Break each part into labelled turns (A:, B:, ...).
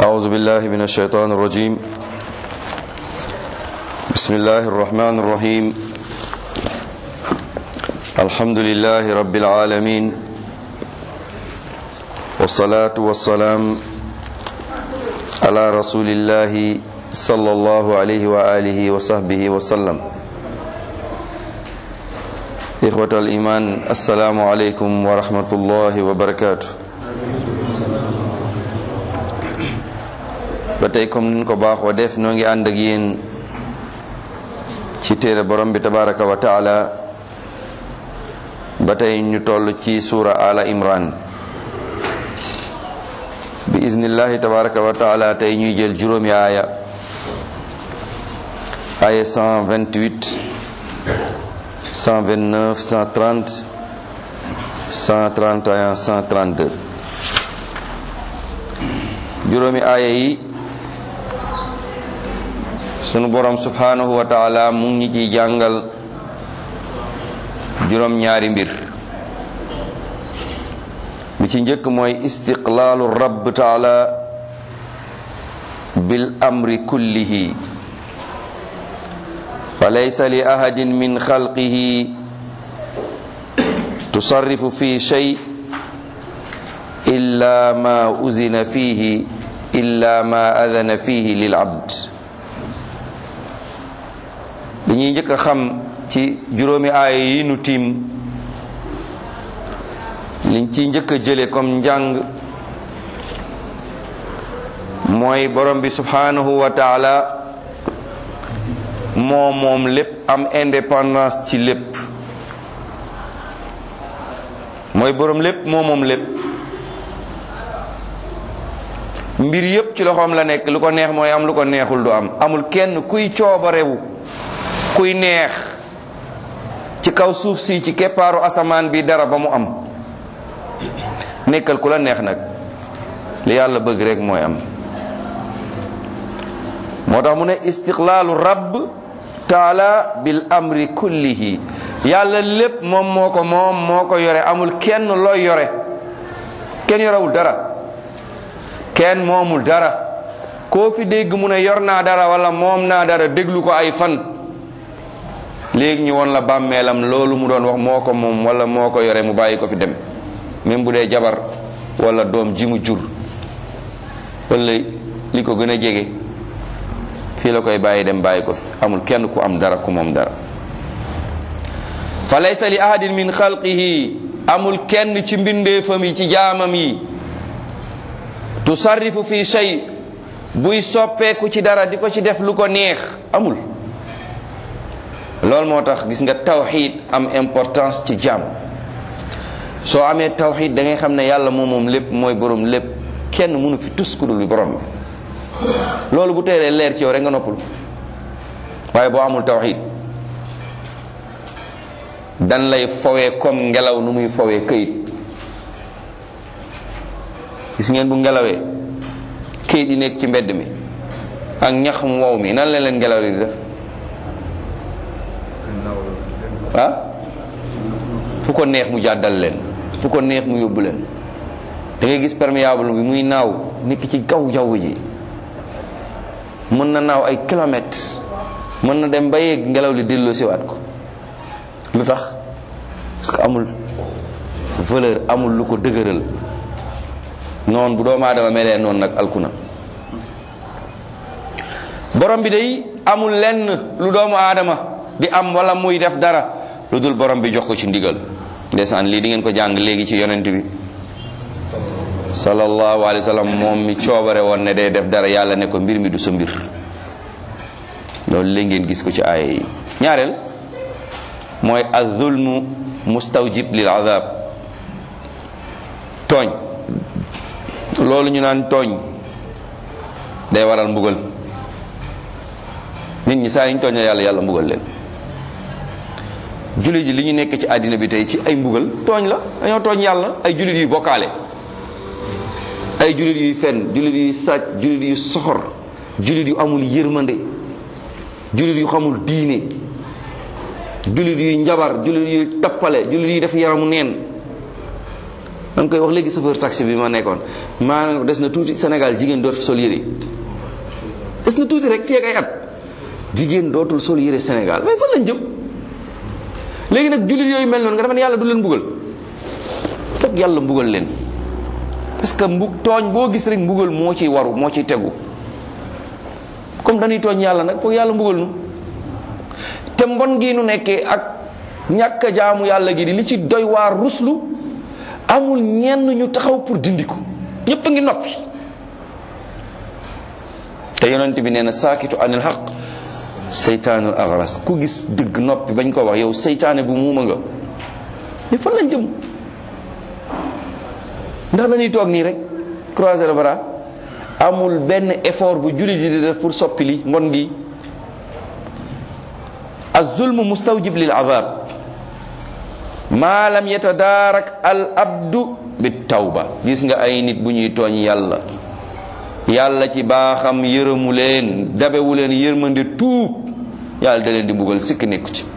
A: أعوذ بالله من الشيطان الرجيم بسم الله الرحمن الرحيم الحمد لله رب العالمين والصلاة والسلام على رسول الله صلى الله عليه وآله وصحبه وسلم إخوة الإيمان السلام عليكم ورحمة الله وبركاته ba tey comme niñ ko baaxoo def noo ngi ànd ak yéen ci téere borom bi tabaraka wa taala ba tey ñu toll ci suura ala imran bi iznillahi tabaraka wa taala tey ñuy jël juróomi aaya aaya 128 129 130 131 132 juróomi aaya yi sunu borom subhanahu wa taala mu ngi ciy jàngal juróom ñaari mbir bi ci njëkk mooy istiqlaalu rabb taala bil amri kullihi fa laysa li ahadin min xalqihi tusarrifu fi shay illa ma uzina fihi illa ma adana fihi lil abd li ñuy njëkk a xam ci juróomi aaya yi nu tiim liñ ciy njëkk a jële comme njàng mooy borom bi subhanahu wa taala moo moom lépp am indépendance ci lépp mooy borom lépp moo moom lépp mbir yépp ci loxoom la nekk lu ko neex mooy am lu ko neexul du am amul kenn kuy coobarewu kuy neex ci kaw suuf si ci keppaaru asamaan bi dara ba mu am nekkal ku la neex nag li yàlla bëgg rek mooy am moo tax mu ne istiqlaalu rabb taala bil amri kullihi yàlla lépp moom moo ko moom moo ko yore amul kenn looy yore kenn yorewul dara kenn moomul dara koo fi dégg mu ne yor naa dara wala moom naa dara déglu ko ay fan léegi ñu woon la bàmmeelam loolu mu doon wax moo ko moom wala moo ko yore mu bàyyi ko fi dem même bu dee jabar wala doom ji mu jur wala li ko gën a jege fii la koy bàyyi dem bàyyi ko fi amul kenn ku am dara ku moom dara fa laysa li ahadin min xalqihi amul kenn ci mbindeefam yi ci jaamam yi tusarrifu fi shay buy soppeeku ci dara di ko ci def lu ko neex amul loolu moo tax gis nga tawxid am importance ci jaam soo amee tawxid da ngay xam ne yàlla moom moom lépp mooy borom lépp kenn mënu fi tus ku dul bi borom bi loolu bu teeree leer ci yow rek nga noppul waaye boo amul tawxid dan lay fowee comme ngelaw nu muy fowee këyit gis ngeen bu ngelawee këyit yi nekk ci mbedd mi ak ñax mu wow mi nan la leen ngelaw li di def ah fu ko neex mu jàddal leen fu ko neex mu yóbbu leen da ngay gis perméable bi muy naaw nekk ci kaw jaww ji mën na naaw ay kilomètres mën na dem ba yegg ngelaw li delloo siwaat ko lu tax parce que amul valeur amul lu ko dëgëral noonu bu doomu aadama melee noonu nag alkuna borom bi day amul lenn lu doomu aadama di am wala muy def dara lu dul borom bi jox ko ci ndigal ndeysaan lii di ngeen ko jàng léegi ci yonent bi sallallahu alayhi wa sallam moom mi coobare woon ne day def dara yàlla ne ko mbir mi du sa mbir loolu léegi ngeen gis ko ci aaya yi ñaareel mooy az-zulmu mustawjib lil azab tooñ loolu ñu naan tooñ day waral mbugal nit ñi saa yi ñu tooñee yàlla yàlla mbugal leen jullit yi li ñu nekk ci àddina bi tey ci ay mbugal tooñ la dañoo tooñ yàlla ay jullit yuy bokkaale ay jullit yuy fen jullit yuy sàcc jullit yu soxor jullit yu amul yërmande jullit yu xamul diine jullit yuy njabar jullit yuy tappale jullit yuy def yaramu neen danga koy wax léegi chauffeur taxi bi ma nekkoon maanaam des na tuuti Sénégal jigéen dootul sol yére des na tuuti rek fii ak ay at jigéen dootul sol yére Sénégal mais fan lañ jëm léegi nag jullit yooyu mel noonu nga defe ne yàlla du leen mbugal fekk yàlla mbugal leen parce que mbu tooñ boo gis rek mbugal moo ciy waru moo ciy tegu comme dañuy tooñ yàlla nag foog yàlla mbugal nu te mbon gi nu nekkee ak ñàkk a jaamu yàlla gi di li ci doy waar ruslu amul ñenn ñu taxaw pour dindi ko ñépp a ngi noppi te yonent bi nee na saakitu anil xaq seytaanul agras ku gis dëgg noppi bañ ko wax yow seytaane bu muuma nga mais fan lañ jëm ndax dañuy toog nii rek croiser le bras amul benn effort bu jullit yi di def pour soppi li mbon gi az-zulmu mustawjib lil azab maa lam yatadaarak al abdu bi tawba gis nga ay nit bu ñuy tooñ yàlla yàlla ci baaxam yërëmu leen dabewu leen yërmande tuub yàlla da leen di mbugal sikk nekku ci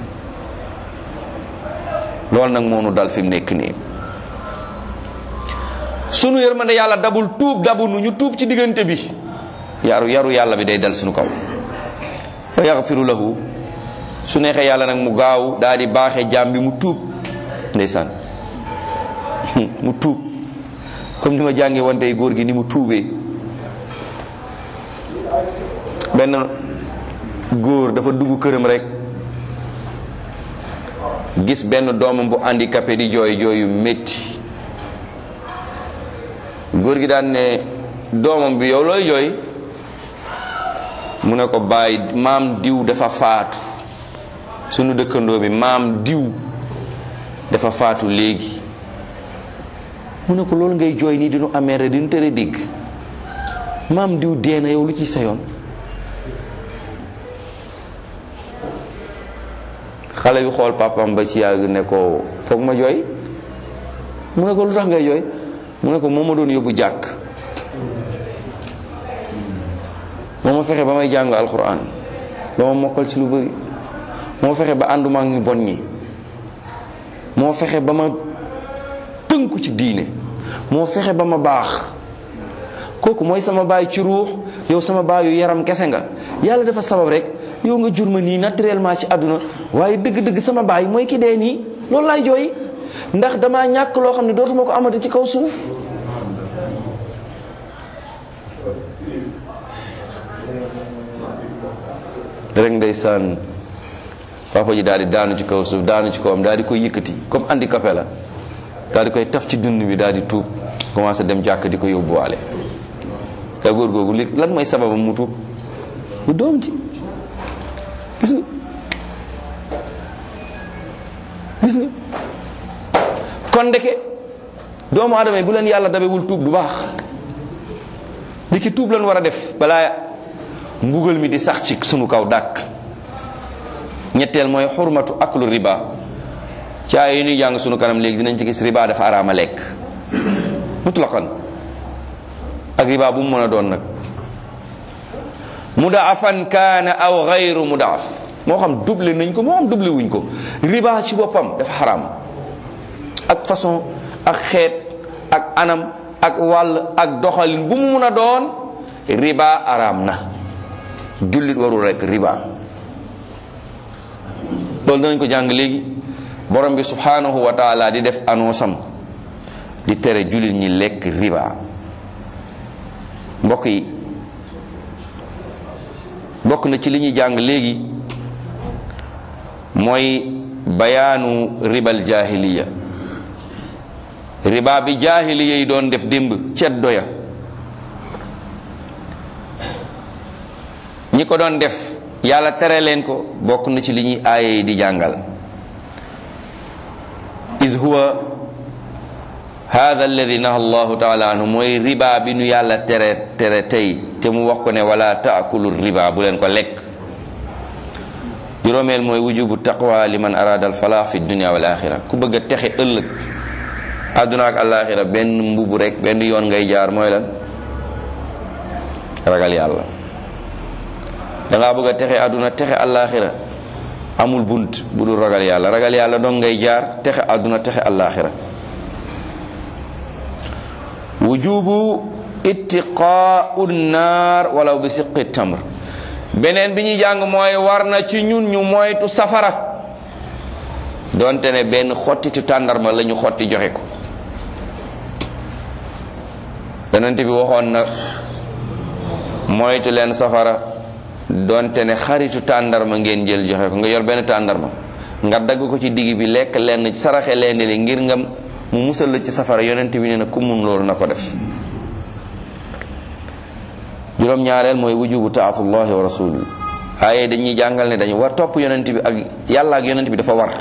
A: loolu nag moo nu dal fi mu nekk nii sunu yërmande yàlla dabul tuub dabu nu ñu tuub ci diggante bi yaru yaru yàlla bi day dal sunu kaw fa yaxfiru lahu su neexee yàlla nag mu gaaw daal di baaxee jaam bi mu tuub ndeysaan mu tuub comme ni ma jàngee woon tey góor gi ni mu tuubee benn góor dafa dugg këram rek gis benn doomam bu handicapé di jooy jooyu métti góor gi daan ne doomam bi yow looy jooy mu ne ko bàyyi maam diw dafa faatu sunu dëkkandoo bi maam diw dafa faatu léegi mu ne ko loolu ngay jooy nii dinu amee rek dinu tere dégg maam diw dee na yow lu ci sa yoon xale bi xool papam ba ci yàgg ne ko foog ma jooy mu ne ko lu tax ngay jooy mu ne ko moo ma doon yóbbu jàkk moo ma fexe ba may jàng alxuraan ba ma mokkal ci lu bëri moo fexe ba ànduma ak ñu bon ñi moo fexe ba ma tënku ci diine moo fexe ba ma baax kooku mooy sama baay ci ruux yow sama baayu yaram kese nga yàlla dafa sabab rek yow nga jur ma nii naturellement ci àdduna waaye dëgg-dëgg sama baay mooy ki dee nii loolu laay jooy ndax dama ñàkk loo xam ne dootuma ko amati ci kaw suuf rek ndeysaan papa ji daal di daanu ci kaw suuf daanu ci kawam daal di koy yëkkati comme handicapé la daal di koy taf ci dund bi daal di tuub commencé dem jàkk di ko yóbbuwaale te góor googu li lan mooy sababam mu tuub bu doom ci gis nga gis nga kon ndeke doomu aadama yi bu leen yàlla dabewul tuub du baax li ki tuub lan war a def balaa mbugal mi di sax ci sunu kaw dàkk ñetteel mooy xurmatu aklu riba caa yi ñuy jàng sunu kanam léegi dinañ ci gis riba dafa araama lekk mutlaqan ak riba bu mu mën a doon nag mudaafan kaana aw gayru mudaaf moo xam double nañ ko moo xam double wuñ ko riba ci boppam dafa xaraam ak façon ak xeet ak anam ak wàll ak doxalin bu mu mun a doon riba araam na jullit warul rek riba loolu danañ ko jàng léegi borom bi subhanahu wa taala di def annonce am di tere jullit ñi lekk riba mbokk yi bokk na ci li ñuy jàng léegi mooy bayaanu ribal jahiliya riba bi jahiliya yi doon def démb ceddo ya ñi ko doon def yàlla tere leen ko bokk na ci li ñuy aaye yi di jàngal is huwa hada alladi naha allahu taala anhu mooy riba bi nu yàlla tere tere tey te mu wax ko ne wala taakulu riba bu leen ko lekk juróomeel mooy wujubu taqwa liman arada al falaax fi dunia wal axira ku bëgg a texe ëllëg àdduna ak alaxira benn mbubu rek benn yoon ngay jaar mooy lan ragal yàlla dangaa bëgg a texe àdduna texe alaxira amul bunt bu dul ragal yàlla ragal yàlla dong ngay jaar texe àdduna texe alaxira wujubu ittiqaau naar walaw bi siqi tamr beneen bi ñuy jàng mooy war na ci ñun ñu moytu safara donte ne benn xottitu tàndarma la ñu xotti joxe ko yonent bi waxoon na moytu leen safara donte ne xaritu tàndarma ngeen jël joxe ko nga yor benn tàndarma nga dagg ko ci digg bi lekk lenn saraxe leen li ngir nga mu musal la ci safara yonent bi nee na ku mun loolu na ko def juróom ñaareel mooy wujubu taatullahi wa rasul aaye dañuy jàngal ne dañu war topp yonent bi ak yàlla ak yonent bi dafa war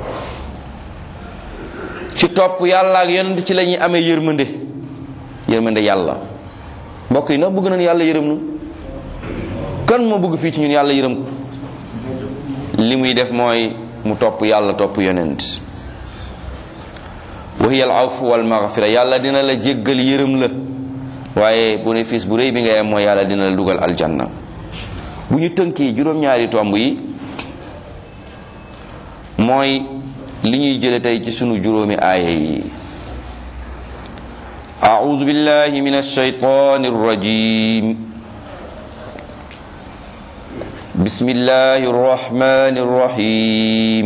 A: ci topp yàlla ak yonent ci la ñuy amee yërmande yërmande yàlla mbokk yi ndax bëgg nañu yàlla yërëm nu kan moo bëgg fii ci ñun yàlla yërëm ko li muy def mooy mu topp yàlla topp yonent wa hiya al afu wal maghfira yàlla dina la jéggal yërëm la waaye bénéfice bu rëy bi nga am mooy yàlla dina la dugal aljanna bu ñu tënkee juróom-ñaari tomb yi mooy li ñuy jële tey ci sunu juróomi aaya yi أعوذ بالله من الشيطان الرجيم بسم الله الرحمن الرحيم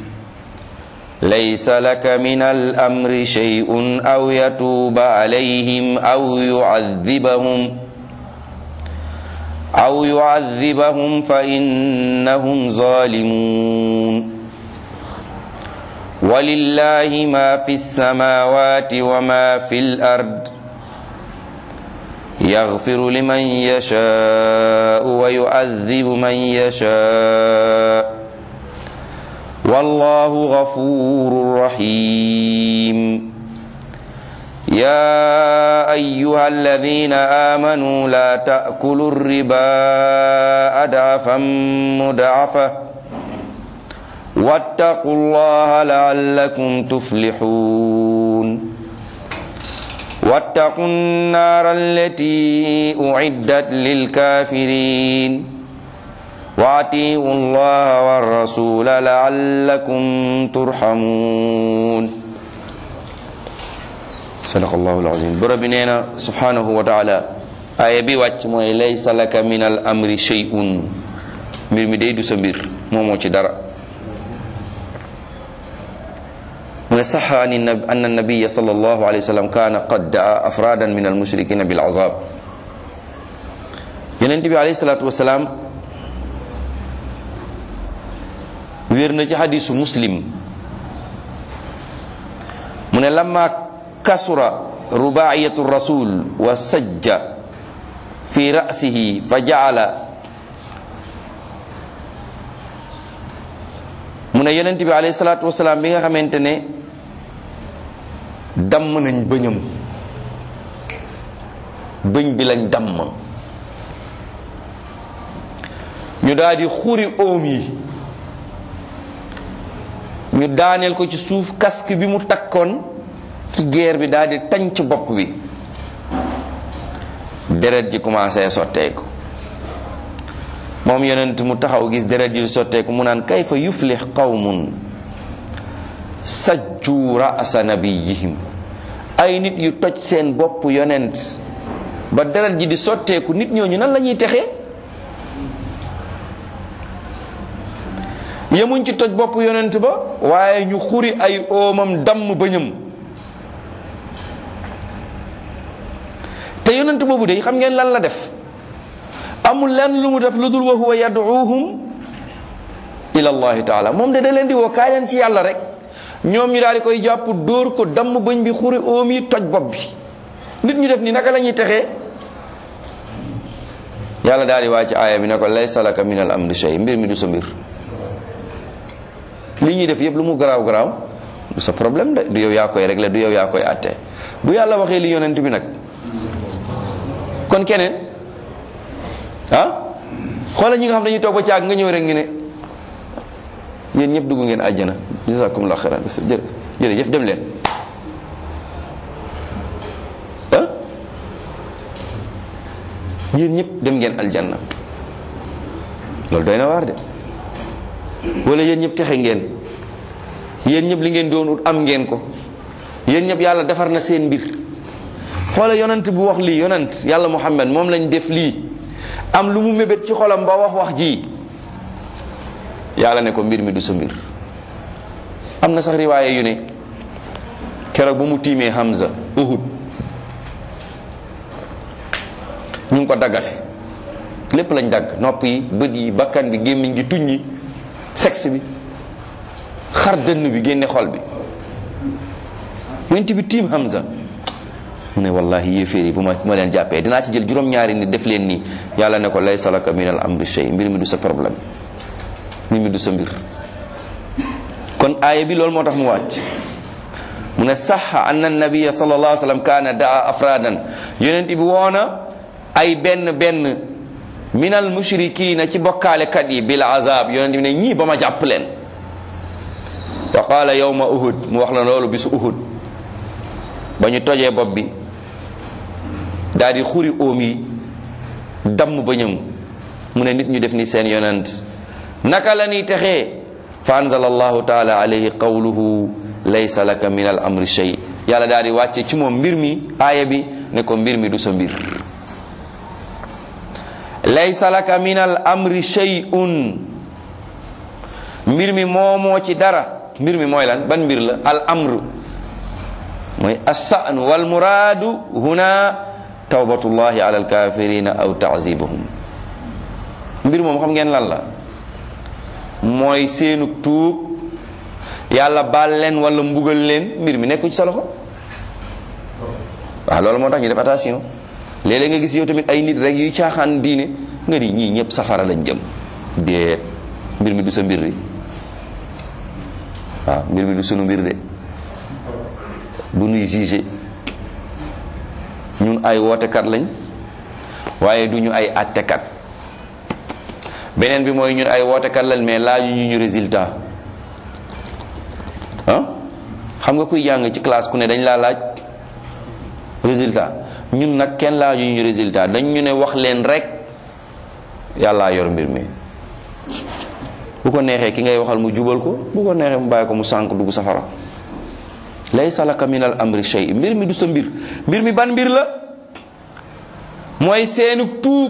A: ليس لك من الأمر شيء أو يتوب عليهم أو يعذبهم أو يعذبهم فإنهم ظالمون ولله ما في السماوات وما في الأرض يغفر لمن يشاء ويعذب من يشاء والله غفور رحيم يا أيها الذين آمنوا لا تأكلوا الربا أدعفا مدعفة واتقوا الله لعلكم تفلحون واتقوا النار التي أعدت للكافرين وأطيعوا الله والرسول لعلكم ترحمون صدق الله العظيم بربنا سبحانه وتعالى آية بي واتش موي ليس لك من الأمر شيء mbir mi day du sa mbir moomoo ci dara mu ne saxa an annabiya sal allahu alayhi wa sallam kaana qad daa afradan min almushrikina bil azab yonent bi alayhi salatu wasalaam wér na ci xadisu muslim mu ne lamma kasura rubaiyatu rasul wa sajja fi ra'sihi fa jaala mu ne yonent bi alayhi salaatu wasalaam bi nga xamante ne damm nañ bëñam bëñ bi lañ damm ñu daal di xuri oom yi ñu daaneel ko ci suuf casque bi mu takkoon ci geer bi daal di tànc bopp bi deret ji commencé sotteeku moom yonent mu taxaw gis deret ji sotteeku mu naan kayfa yuflix qawmun sajju ra'sa nabiyihim ay nit yu toj seen bopp yonent ba deret ji di sotteeku nit ñooñu nan la ñuy texee yemuñ ci toj bopp yonent ba waaye ñu xuri ay oomam damm bëñam te yonent boobu de xam ngeen lan la def amul lenn lu mu def lu dul wa huwa yad'uuhum ila allahi taala moom de da leen di woo kaay leen ci yàlla rek ñoom ñu daal di koy jàpp dóor ko damm bëñ bi xuri oom yi toj bopp bi nit ñu def ni naka la ñuy texee yàlla daal di wàcc aaya bi ne ko laysa laka min al amri shay mbir mi du sa mbir li ñuy def yëpp lu mu garaaw garaaw du sa problème de du yow yaa koy régler du yow yaa koy àtte bu yàlla waxee li yonent bi nag kon keneen ah xoolal ñi nga xam dañuy toog ba caag nga ñëw rek ngi ne yéen ñëpp dugg ngeen àjjana jazakumullah xairan jërë jërëjëf dem leen ah yéen ñëpp dem ngeen aljanna loolu doy na waar de wala yéen ñëpp texe ngeen yéen ñëpp li ngeen doon ut am ngeen ko yéen ñëpp yàlla defar na seen mbir xoola yonent bu wax lii yonent yàlla muhammad moom lañ def lii am lu mu mébét ci xolam ba wax wax ji yàlla ne ko mbir mi du sa mbir am na sax riwaaye yu ne keroog bu mu tiimee Hamza Uhud ñu ngi ko daggate lépp lañ dagg nopp yi bët yi bakkan bi gémmiñ gi tuñ yi sexe bi xar dënn bi génne xol bi yonent bi tiim Hamza mu ne wallahi yéeféer yi bu ma ma leen jàppee dinaa ci jël juróom-ñaari nit def leen nii yàlla ne ko laysa laka min al amri shay mbir mi du sa problème mbir mi du sa mbir kon aaya bi loolu moo tax mu wàcc mu ne saxa anna nabiya sallallahu alayhi wa sallam kaana daa afradan yonent bi woona ay benn benn minal mushrikina ci bokkaalekat yi bil azab yonent bi ne ñii ba ma jàpp leen wa qaala yawma uhud mu wax la loolu bisu uhud ba ñu tojee bopp bi daal di xuri óom yi damm bëñam mu ne nit ñu def ni seen yonent naka la ñuy texee fa anzala allahu taala alayhi qawluhu laysa laka min al amri shay yàlla daal di wàcce ci moom mbir mi aaya bi ne ko mbir mi du sa mbir laysa laka min al amri shay'un mbir mi moomoo ci dara mbir mi mooy lan ban mbir la al amr mooy assan wal muraadu huna tawbatullahi ala al kafirina aw ta'zibuhum mbir moom xam ngeen lan la mooy seenu tuub yàlla baal leen wala mbugal leen mbir mi nekku ci sa loxo waaw loolu moo tax ñu def attention léeg-léeg nga gis yow tamit ay nit rek yuy caaxaan diine nga ni ñii ñëpp safara lañ jëm déet mbir mi du sa mbir de waaw mbir mi du sunu mbir de bu nuy jugé ñun ay wootekat lañ waaye du ñu ay attekat beneen bi mooy ñun ay wootekat lañ mais laaju ñu ñu résultat ah xam nga kuy jàng ci classe ku ne dañ laa laaj résultat ñun nag kenn laaju ñu résultat dañ ñu ne wax leen rek yàllaa yor mbir mi bu ko neexee ki ngay waxal mu jubal ko bu ko neexee mu bàyyi ko mu sànk dugg safara laysa laka min al amri shay mbir mi du sa mbir mbir mi ban mbir la mooy seenu tuub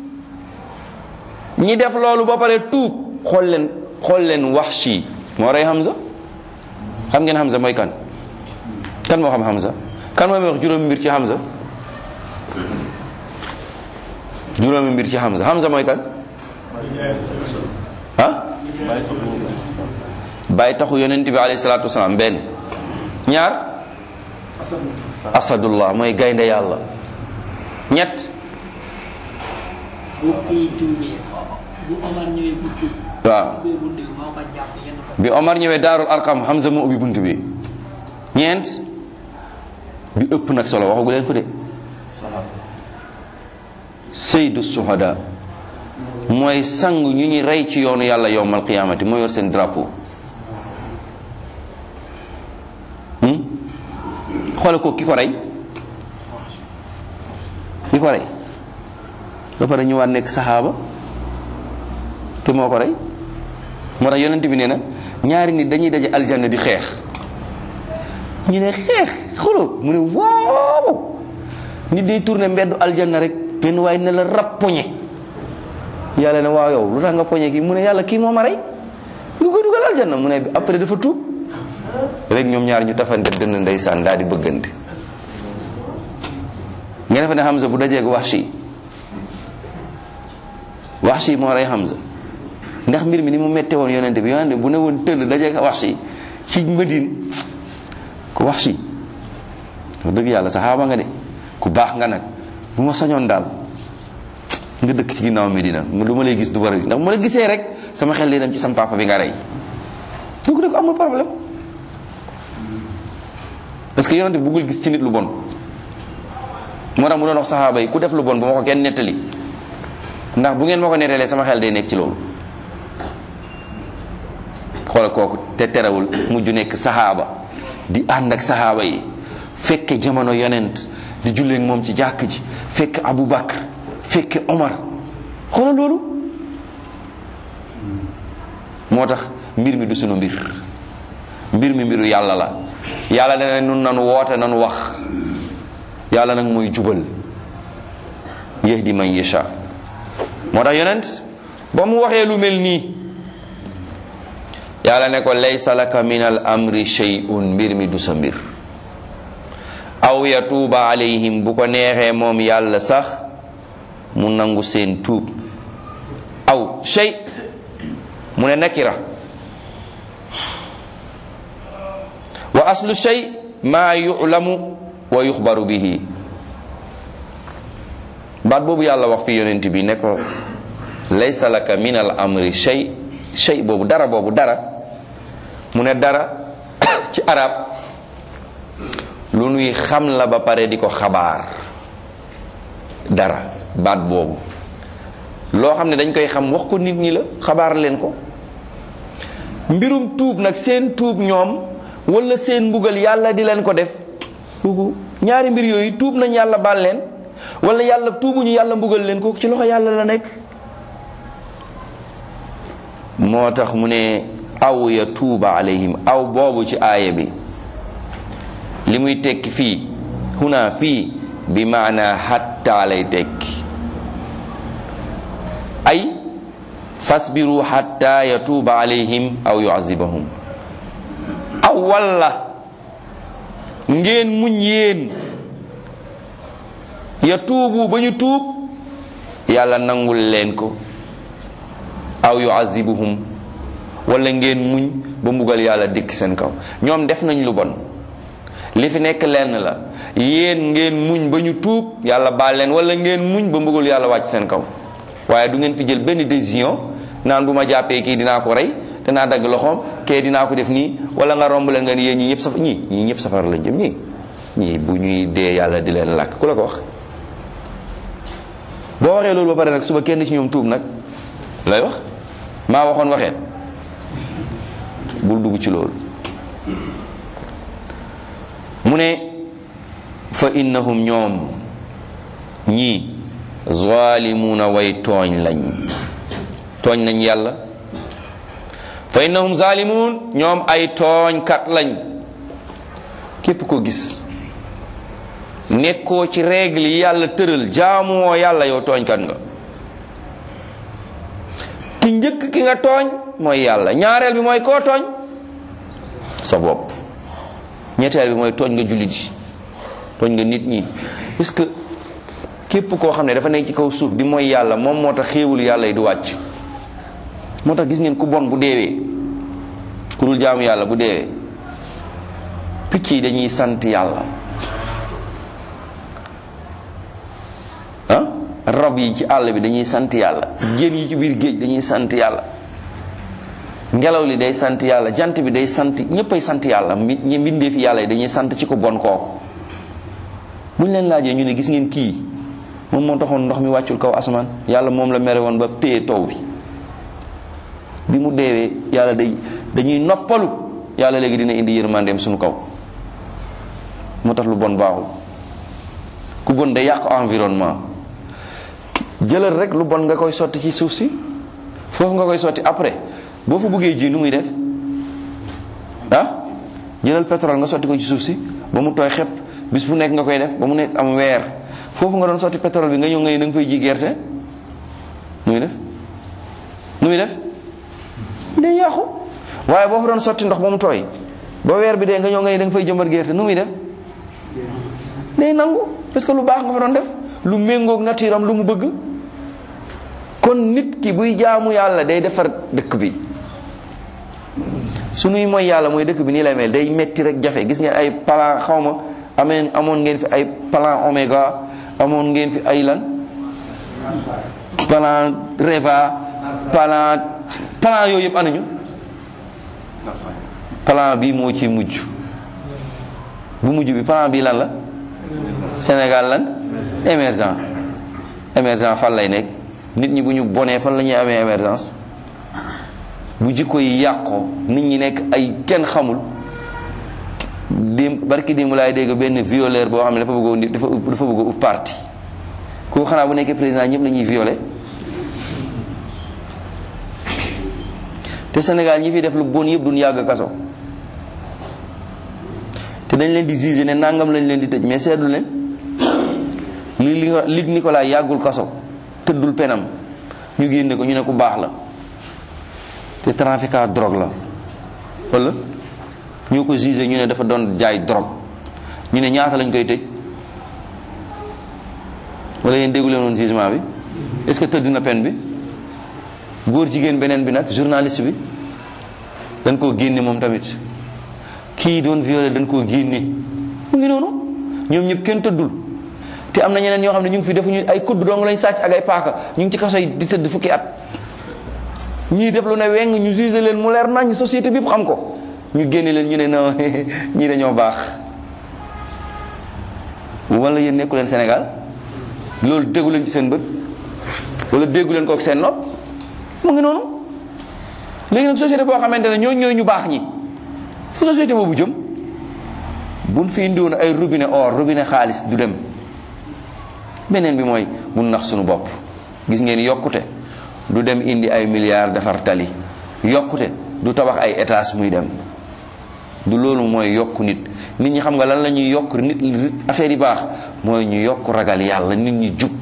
A: ñi def loolu ba pare tuub xool leen xool leen Wahshi moo rey Hamza xam ngeen Hamza mooy kan kan moo xam Hamza kan moo wax juróomi mbir ci Hamza juróomi mbir ci Hamza Hamza mooy kan ah bàyyi taxu yonent bi alayhi salaatu wasalaam benn ñaar asadullah mooy gaynde yàlla ñett
B: bu kii tuubee bu Omar ñëwee bu tuub
A: waaw
B: ubbee bunt bi moo ko jàpp yenn ko
A: bi Omar ñëwee daarul arqam Hamza moo ubbi bunt bi ñeent bi ëpp nag solo waxagu leen ko de saydu suhada mooy sang ñu ñuy rey ci yoonu yàlla yowmal qiyaamati moo yor seen drapeau hmm? xoole ko ki ko rey ki ko rey ba pare ñëwaat nekk saxaaba te moo ko rey moo tax yonent bi nee na ñaari nit dañuy daje aljanna di xeex ñu ne xeex xolo mu ne waaw nit day tourné mbeddu aljanna rek benn waaye ne la rab poñe yàlla ne waaw yow lu tax nga poñe kii mu ne yàlla kii moo ma rey nga koy dugal aljanna mu ne après dafa tuub rek ñoom ñaar ñu tafante dënn ndeysaan daal di bëggante nga defe ne Hamza bu dajeeg Wahshi Wahshi moo rey Hamza ndax mbir mi ni mu mette woon yonente bi yonente bu ne woon tëll dajeeg Wahshi ci Madine ku Wahshi wax dëgg yàlla saxaaba nga de ku baax nga nag bu ma sañoon daal nga dëkk ci ginnaaw Medina lu ma lay gis du bari ndax bu ma la gisee rek sama xel li dem ci sam papa bi nga rey donc ne ko amul problème parce que yonente bi bëggul gis ci nit lu bon moo tax mu doon wax saxaaba yi ku def lu bon bu ma ko kenn nettali ndax bu ngeen ma ko nettalee sama xel day nekk ci loolu xoolal kooku te terewul mujj nekk saxaaba di ànd ak saxaaba yi fekke jamono yonent di julleek moom ci jàkk ji fekk Abu Bakr fekke Omar xoolal loolu moo tax mbir mi du sunu mbir mbir mi mbiru yàlla la yàlla dana nun nanu woote nanu wax yàlla nag mooy jubal yahdi man yasha moo tax yonent ba mu waxee lu mel nii yàlla ne ko laysa laka min al amri shay'un mbir mi du sa mbir aw yatuuba alayhim bu ko neexee moom yàlla sax mu nangu seen tuub aw shay mu ne nakira wa aslu shay maa yulamu wa yuxbaru bihi baat boobu yàlla wax fi yonent bi ne ko laysa laka min al amri shay shay boobu dara boobu dara mu ne dara ci arab lu nuy xam la ba pare di ko xabaar dara baat boobu loo xam ne dañ koy xam wax ko nit ñi la xabaar leen ko mbirum tuub nag seen tuub ñoom wala seen mbugal yàlla di leen ko def kooku ñaari mbir yooyu tuub nañ yàlla baal leen wala yàlla tuubuñu yàlla mbugal leen kooku ci loxo yàlla la nekk moo tax mu ne aw ya tuuba alayhim aw boobu ci aaya bi li muy tekki fii huna fii bi maana hatta lay tekki ay fasbiru hatta yatuuba alayhim aw yuazibahum aw walla ngeen muñ yéen ya tuubu ba ñu tuub yàlla nangul leen ko aw yuazibuhum wala ngeen muñ ba mbugal yàlla dikk seen kaw ñoom def nañ lu bon li fi nekk lenn la yéen ngeen muñ ba ñu tuub yàlla baal leen wala ngeen muñ ba mbugal yàlla wàcc seen kaw waaye du ngeen fi jël benn décision naan bu ma jàppee kii dinaa ko rey danaa dagg loxoom kee dinaa ko def nii wala nga romb leen nga ni yéen ñii ñëpp safar ñii ñii ñëpp safara lañ jëm ñii ñii bu ñuy dee yàlla di leen làkk ku la ko wax boo waxee loolu ba pare nag suba kenn ci ñoom tuub nag lay wax maa waxoon waxeen bul dugg ci loolu mu ne fa innahum ñoom ñii zalimuuna way tooñ lañ tooñ nañ yàlla fa innahum zalimuun ñoom ay tooñkat lañ képp ko gis nekkoo ci règle yi yàlla tëral jaamuwoo yàlla yow tooñkat nga ki njëkk ki nga tooñ mooy yàlla ñaareel bi mooy koo tooñ sa bopp ñetteel bi mooy tooñ nga jullit yi tooñ nga nit ñi parce que képp koo xam ne dafa nekk ci kaw suuf di mooy yàlla moom moo tax xéewul yàlla yi du wàcc moo tax gis ngeen ku bon bu deewee ku dul jaamu yàlla bu deewee picc yi dañuy sant yàlla ah rab yi ci àll bi dañuy sant yàlla jën yi ci biir géej dañuy sant yàlla ngelaw li day sant yàlla jant bi day sant ñëppay sant yàlla mi ñi mbindee fi yàlla yi dañuy sant ci ko bon kooku buñ leen laajee ñu ne gis ngeen kii moom moo taxoon ndox mi wàccul kaw asamaan yàlla moom la mere woon ba téye taw bi bi mu deewee yàlla day dañuy noppalu yàlla léegi dina indi yërmandeem suñu kaw moo tax lu bon baaxul ku bon day yàq environnement jëlal rek lu bon nga koy sotti ci suuf si foofu nga koy sotti après boo fa buggee ji nu muy def ah jëlal pétrole nga sotti ko ci suuf si ba mu tooy xepp bis bu nekk nga koy def ba mu nekk am weer foofu nga doon sotti pétrole bi nga ñëw nga ni da nga fay ji gerte nu muy def nu muy def day yàqu waaye boo fa doon sotti ndox ba mu tooy ba weer bi dee nga ñëw nga ni da nga fay jëmbat gerte nu muy def day nangu parce que lu baax nga fa doon def lu méngoog nature am lu mu bëgg kon nit ki buy jaamu yàlla day defar dëkk bi sunuy mooy yàlla mooy dëkk bi nii lay mel day metti rek jafe gis ngeen ay plan xaw ma ameen amoon ngeen fi ay plan oméga amoon ngeen fi ay lan plan reva plan plan yooyu yëpp anañu plan bi moo ci mujj bu mujj bi plan bi lan la Sénégal lan émergent émergent fan lay nekk nit ñi bu ñu bonee fan la ñuy amee émergence bu jikko yi yàqoo nit ñi nekk ay kenn xamul dim barki démb laay dégg benn violeur boo xam ne dafa bëggoon di dafa dafa bëgg ut parti kooku xanaa bu nekkee président ñëpp la ñuy violé te Sénégal ñi fi def lu bon yëpp duñ yàgg kaso te dañ leen di juger ne nangam lañ leen di tëj mais seetlu leen li lig Nicolas yàggul kaso tëddul penam ñu génne ko ñu ne ku baax la te trafiquant drogue la wala ñoo ko jugé ñu ne dafa doon jaay drogue ñu ne ñaata lañ koy tëj wala yéen déggu leen woon jugement bi est-ce que tëdd na peine bi góor jigéen beneen bi nag journaliste bi dañ koo génne moom tamit kii doon violé dañ koo génne mu ngi noonu ñoom ñëpp kenn tëddul te am na ñeneen ñoo xam ne ñu ngi fi defuñu ay kudd dong lañ sàcc ak ay paaka ñu ngi ci kaso yi di tëdd fukki at ñii def lu ne weng ñu jugé leen mu leer nañ société bi xam ko ñu génne leen ñu ne non ñii dañoo baax wala yéen nekku leen Sénégal loolu déggu leen ci seen bët wala déggu leen ko ak seen nopp mu ngi noonu léegi nag société boo xamante ne ñooñu ñooy ñu baax ñi fu société boobu jëm buñ fi indiwoon ay robinet or robinet xaalis du dem beneen bi mooy mun nax suñu bopp gis ngeen yokkute du dem indi ay milliards defar tali yokkute du tabax ay étages muy dem du loolu mooy yokk nit nit ñi xam nga lan la ñuy yokk nit affaire yi baax mooy ñu yokk ragal yàlla nit ñi jub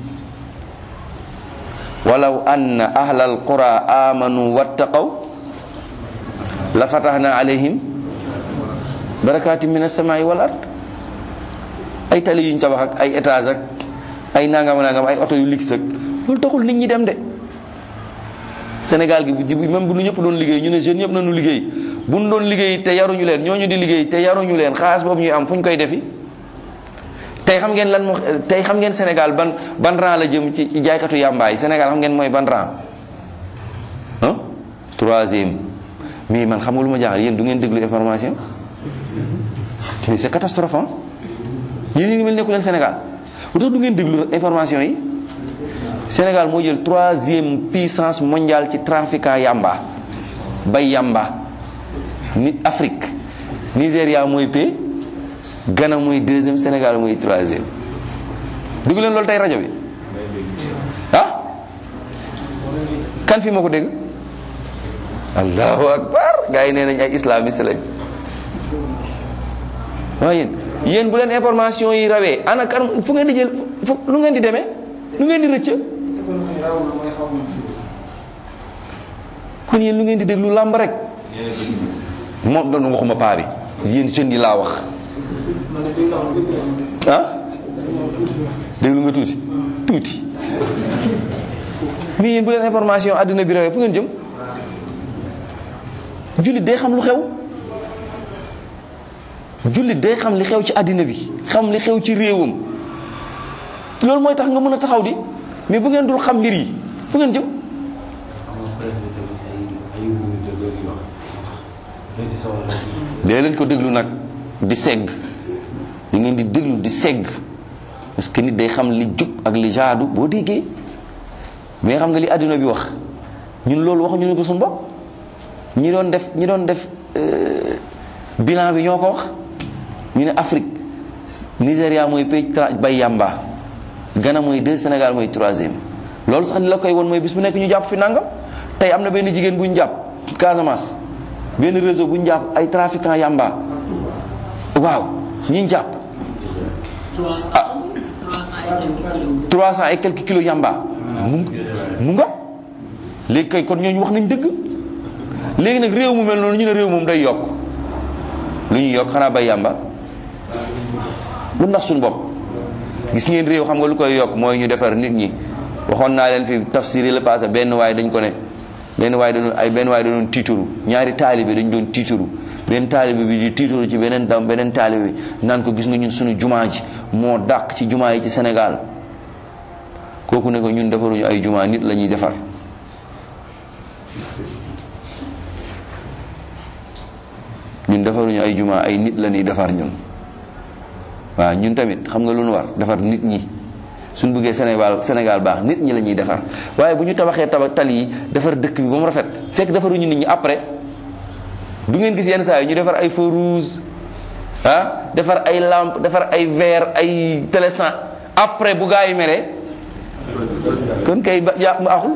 A: walaw anna ahla alqura amanu wattaqaw la fatahna alayhim barakaati min as-samaa'i wal ard ay tali yuñ tabax ak ay étage ak ay nangam nangam ay oto yu lix ak loolu taxul nit ñi dem de Sénégal gi bu même bu nu ñëpp doon liggéey ñu ne jeunes ñëpp nañu liggéey bu nu doon liggéey te yaruñu leen ñooñu di liggéey te yaruñu leen xaalis boobu ñuy am fu ñu koy defi tey xam ngeen lan moo tey xam ngeen Sénégal ban ban rang la jëm ci ci jaaykatu yàmbaay Sénégal xam ngeen mooy ban rang ah troisième mais man xam nga lu ma jaaxal yéen du ngeen déglu information mais c'est catastrophe ah yéen ñi ngi mel nekku leen Sénégal lu tax du ngeen déglu information yi Sénégal moo jël troisième puissance mondiale ci trafiquant yamba bay yamba nit Afrique Nigéria mooy p Ghana mooy deuxième Sénégal mooy troisième déglu leen loolu tey rajo bi ah kan fi moo ko dégg allahu akbar gars yi nee nañ ay islamiste lañ waaye yéen yéen bu leen information yi rawee ana kan fu ngeen di jël fu lu ngeen di demee lu ngeen di rëcc kon yéen lu ngeen di déglu làmb rek moom doon waxuma paa bi yéen jeunes yi laa wax ah déglu nga tuuti tuuti mais yéen bu leen information àddina bi rawee fu ngeen jëm jullit day xam lu xew jullit day xam li xew ci àddina bi xam li xew ci réewam loolu mooy tax nga mën a taxaw di mais bu ngeen dul xam mbir yi fu ngeen jëm dee leen ko déglu nag di segg li ngeen di déglu di segg parce que nit day xam li jub ak li jaadu boo déggee mais xam nga li àddina bi wax ñun loolu waxuñu ne ko suñu bopp ñi doon def ñi doon def bilan bi ñoo ko wax ñu ne Afrique Nigéria mooy pays bay yamba Ghana mooy deux Sénégal mooy troisième loolu sax ni la koy won mooy bis bu nekk ñu jàpp fi nangam tey am na benn jigéen bu ñu jàpp Casamance benn réseau bu ñu jàpp ay trafiquant yamba waaw ñi ñu jàpp ah 300 et quelques kilos yamba mu mu nga léegi kay kon ñooñu wax nañ dëgg léegi nag réew mu mel noonu ñu ne réew moom day yokk lu ñuy yokk xanaa bay yàmba bu ndax suñu bopp gis ngeen réew xam nga lu koy yokk mooy ñu defar nit ñi waxoon naa leen fi tafsir yi la passé benn waay dañ ko ne benn waay dañu ay benn waay dañu tiituru ñaari taalibe dañ doon tiituru benn taalibe bi di tiituru ci beneen dam beneen taalibe bi naan ko gis nga ñun suñu jumaa ji moo dàq ci jumaa yi ci Sénégal kooku ne ko ñun defaruñu ay jumaa nit la ñuy defar ñun defaruñu ay juma ay nit la ñuy defar ñun waaw ñun tamit xam nga lu ñu war defar nit ñi suñ bëggee Sénégal Sénégal baax nit ñi la ñuy defar waaye bu ñu tabaxee tabax tali yi defar dëkk bi ba mu rafet fekk defaruñu nit ñi après du ngeen gis yenn saa yi ñu defar ay feu rouge ah defar ay lampe defar ay verre ay télésan après bu gaa yi meree kon kay ba jàpp mu axul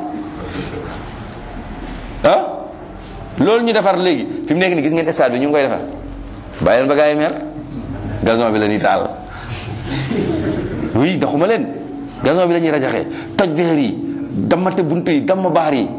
A: ah loolu ñu defar léegi fi mu nekk ni gis ngeen stade bi ñu ngi koy defar bàyyi leen ba gaa yi mer gazon bi la ñuy taal oui ndaxuma leen gazon bi la ñuy rajaxee toj verre yi dammate bunt yi damm baar yi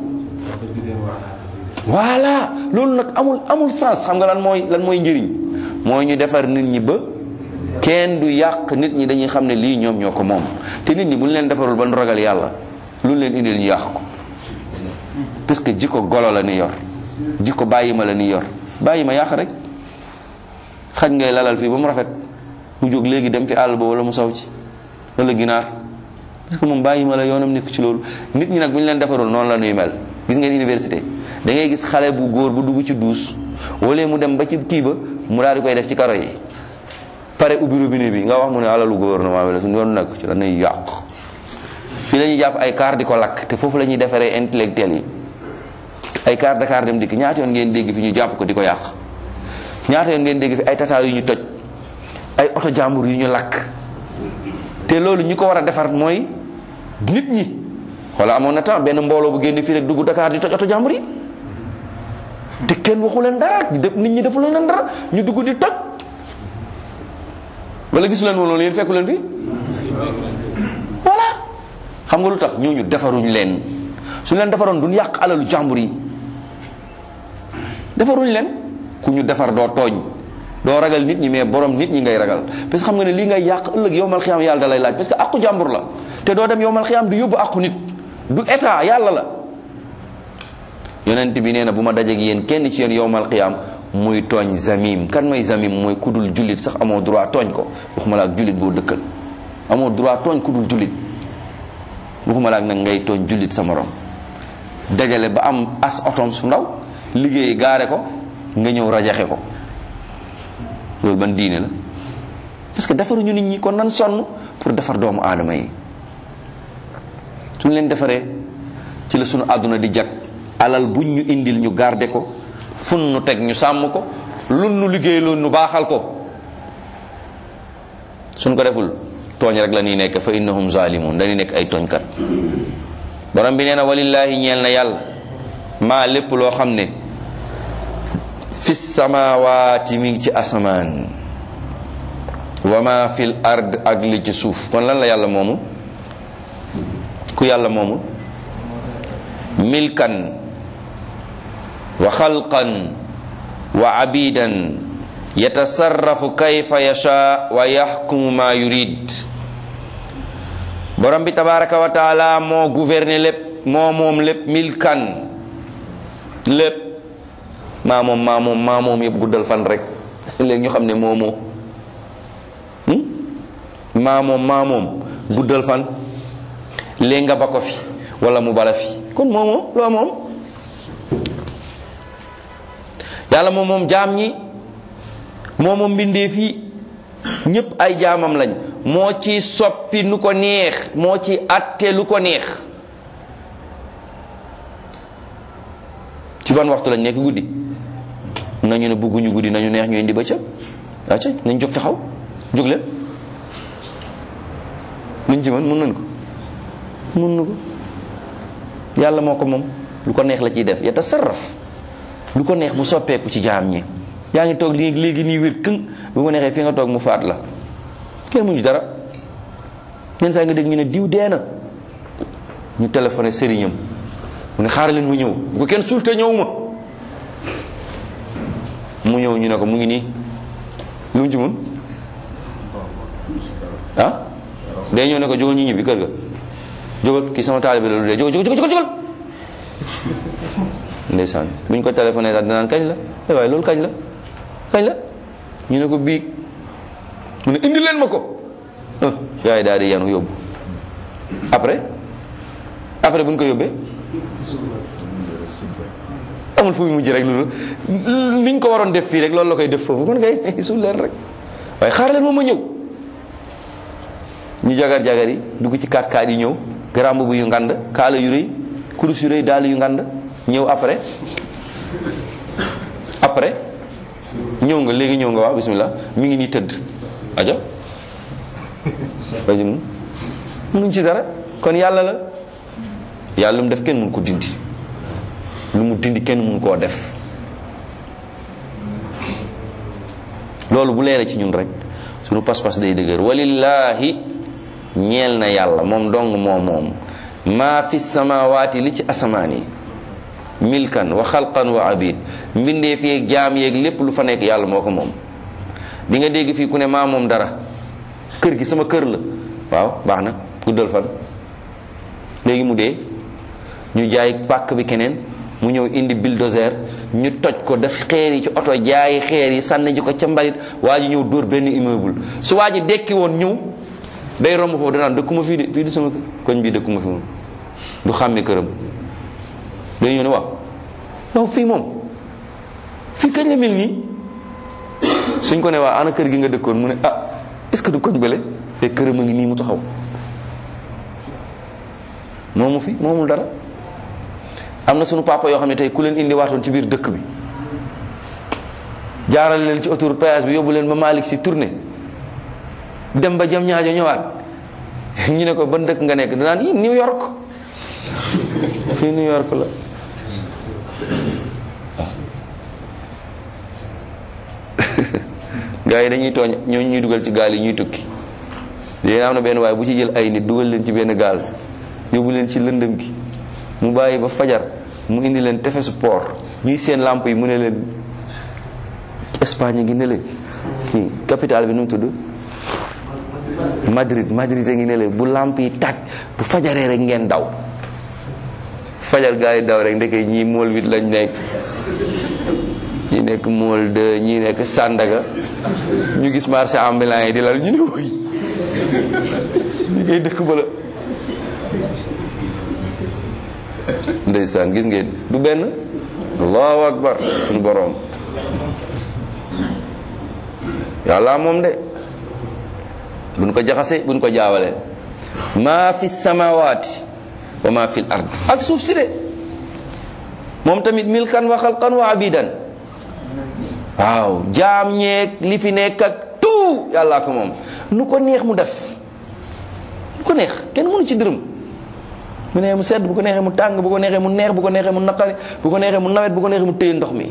A: voilà loolu nag amul amul sens xam nga lan mooy lan mooy njëriñ mooy ñu defar nit ñi ba kenn du yàq nit ñi dañuy xam ne lii ñoom ñoo ko moom te nit ñi bu ñu leen defarul ba nu ragal yàlla lu ñu leen indil ñu yàq ko parce que jikko golo la ni yor jikko bàyyi ma la ni yor bàyyi ma yàq rek xaj ngay lalal fii ba mu rafet mu jóg léegi dem fi àll ba wala mu saw ci wala ginaar parce que moom bàyyi ma la yoonam nekk ci loolu nit ñi nag bu ñu leen defarul noonu la ñuy mel gis ngeen université da ngay gis xale bu góor bu dugg ci duus wala mu dem ba ci kii ba mu daal di koy def ci karo yi pare ubbi robinet bi nga wax mu ne alalu gouvernement bi la suñu yoon nekk ci la ñuy yàq fii la ñuy jàpp ay car di ko lakk te foofu la ñuy defaree intellectuel yi ay car Dakar dem dikk ñaata yoon ngeen dégg fi ñu jàpp ko di ko yàq ñaata yoon ngeen dégg fi ay tata yu ñu toj ay oto jàmbur yu ñu lakk te loolu ñi ko war a defar mooy nit ñi wala amoon na temps benn mbooloo bu génn fii rek dugg Dakar di toj oto jàmbur yi te kenn waxu leen dara def nit ñi defu leen dara ñu dugg di toj wala gisu leen woon loolu yéen fekku leen fi voilà xam nga lu tax ñooñu defaruñ leen su leen defaroon duñ yàq alalu jàmbur yi defaruñ leen ku ñu defar doo tooñ doo ragal nit ñi mais borom nit ñi ngay ragal parce que xam nga ne lii ngay yàq ëllëg yowmal xiyaam yàlla da lay laaj parce que aqu jàmbur la te doo dem yowmal xiyaam du yóbbu aqu nit du état yàlla la yonent bi nee na bu ma dajeeg yéen kenn ci yéen yowmal xiyaam muy tooñ zamim kan mooy zamim mooy kudul jullit sax amoo droit tooñ ko waxuma la ak jullit boo dëkkal amoo droit tooñ kudul jullit waxuma la ak nag ngay tooñ jullit sa morom dajale ba am as otom su ndaw liggéey gaare ko nga ñëw rajaxe ko loolu ban diine la parce que defaruñu nit ñi kon nan sonn pour defar doomu aadama yi suñ leen defaree ci la sunu àdduna di jag alal buñ ñu indil ñu garde ko fun nu teg ñu sàmm ko lun nu liggéey loon nu baaxal ko suñ ko deful tooñ rek la ñuy nekk fa innahum zalimun dañuy nekk ay tooñkat borom bi nee na walillaahi ñeel na yàlla maa lépp loo xam ne fi samawaati mi ngi ci asamaan wa ma fil ard ak li ci suuf kon lan la yàlla moomu ku yàlla moomu milkan wa xalqan wa abidan yatasarrafu kayfa yasha wa yaxkumu ma yurid borom bi tabaraka wa taala moo gouverner lépp moo moom lépp milkan lépp maa moom maa moom maa moom yëpp guddal fan rek léegi ñu xam ne moomoo maa moom maa moom guddal fan léegi nga ba ko fi wala mu bala fi kon moomoo loo moom yàlla moom moom jaam ñi moo moom mbindeef yi ñépp ay jaamam lañ moo ci soppi nu ko neex moo ci atte lu ko neex ci ban waxtu lañ nekk guddi nañu ne bëgguñu guddi nañu neex ñu indi bëccëg acca nañ jóg taxaw jóg leen luñ ci mën mun nañ ko mun na ko yàlla moo ko moom lu ko neex la ciy def yata sarraf lu ko neex mu soppeeku ci jaam ñi yaa ngi toog léegi léegi nii wér këng bu ko neexee fi nga toog mu faat la kenn muñu dara ñenn saa nga dégg ñu ne diw dee na ñu téléphoné sëriñam mu ne xaaral leen mu ñëw bu ko kenn sulte ñëw ma mu ñëw ñu ne ko mu ngi nii lu mu ci mun ah day ñëw ne ko jógal ñu ñibbi kër ga jógal kii sama taalibe la lu dee jógal jógal jógal jógal ndeysaan bu ñu ko téléphoné daal dinaan kañ la ay waaye loolu kañ la kañ la ñu ne ko biig mu ne indi leen ma ko gars yi daal di yanu yóbbu après après bu ñu ko yóbbee amul fu mu mujj rek loolu niñ ko waroon def fii rek loolu la koy def foofu kon kay suul leen rek waaye xaar leen moom ma ñëw ñu jagar jagar yi dugg ci kaat kaat yi ñëw garamb bu yu ngand kaala yu rëy kurus yu rëy daal yu ngand ñëw après après ñëw nga léegi ñëw nga waaw bismillah mi ngi nii tëdd aja aja munuñ ci dara kon yàlla la yàlla lu mu def kenn mun ko dindi lu mu dindi kenn mun koo def loolu bu leere ci ñun rek sunu pas-pas day dëgër walillahi ñeel na yàlla moom dong moom moom maa fi samawaati li ci asamaan yi milkan wa xalqan wa abid mbindeef yeeg jaam yeeg lépp lu fa nekk yàlla moo ko moom di nga dégg fii ku ne maa moom dara kër gi sama kër la waaw baax na guddal fan léegi mu dee ñu jaay pàkk bi keneen mu ñëw indi bulldozer ñu toj ko def xeer yi ci oto jaayi xeer yi sànni ji ko ca mbalit waa ji ñëw dóor benn immeuble su waa ji dekki woon ñëw day romb foofu danaan dëkkuma fii de fii di sama koñ bii dëkkuma fi moom du xàmme këram day ñëw ne waaw yow fii moom fii kañ la mel nii suñ ko ne waa ana kër gi nga dëkkoon mu ne ah est-ce que du koñ bële te këram a ngi nii mu taxaw moomu fi moomul dara am na sunu papa yoo xam ne tey ku leen indi waatoon ci biir dëkk bi jaarale leen ci autoroute péage bi yóbbu leen ba Malick si tournée dem ba jam ñaajo ñëwaat ñu ne ko ban dëkk nga nekk danaan yi New York fii New York la gaa yi dañuy tooñ ñoo ñuy dugal ci gaal yi ñuy tukki léegi am na benn waaye bu ci jël ay nit dugal leen ci benn gaal yóbbu leen ci lëndëm gi mu bàyyi ba fajar mu indi leen tefesu port ñuy seen lamp yi mu ne leen Espagne ngi ne leen kii capitale bi nu mu tudd Madrid Madrid a ngi ne leen bu lamp yi tàkk bu fajaree rek ngeen daw fajar gaa yi daw rek ndeke ñii mool wit lañ nekk ñi nekk mool de ñi nekk Sandaga ñu gis marché ambulant yi di lal ñu ne woy ñi koy dëkk ba la ndeysaan gis ngeen du benn allahu akbar suñu boroom yàlla moom de buñ ko jaxase buñ ko jaawale maa fi samawaati wa maa fi l ard ak suuf si de moom tamit milkan wa xalqan wa abidan waaw jaam ñeeg li fi nekk ak tout yàllaa ko moom nu ko neex mu def nu ko neex kenn mënu ci dërëm bu neexee mu sedd bu ko neexee mu tàng bu ko neexee mu neex bu ko neexee mu naqari bu ko neexee mu nawet bu ko neexee mu téye ndox mi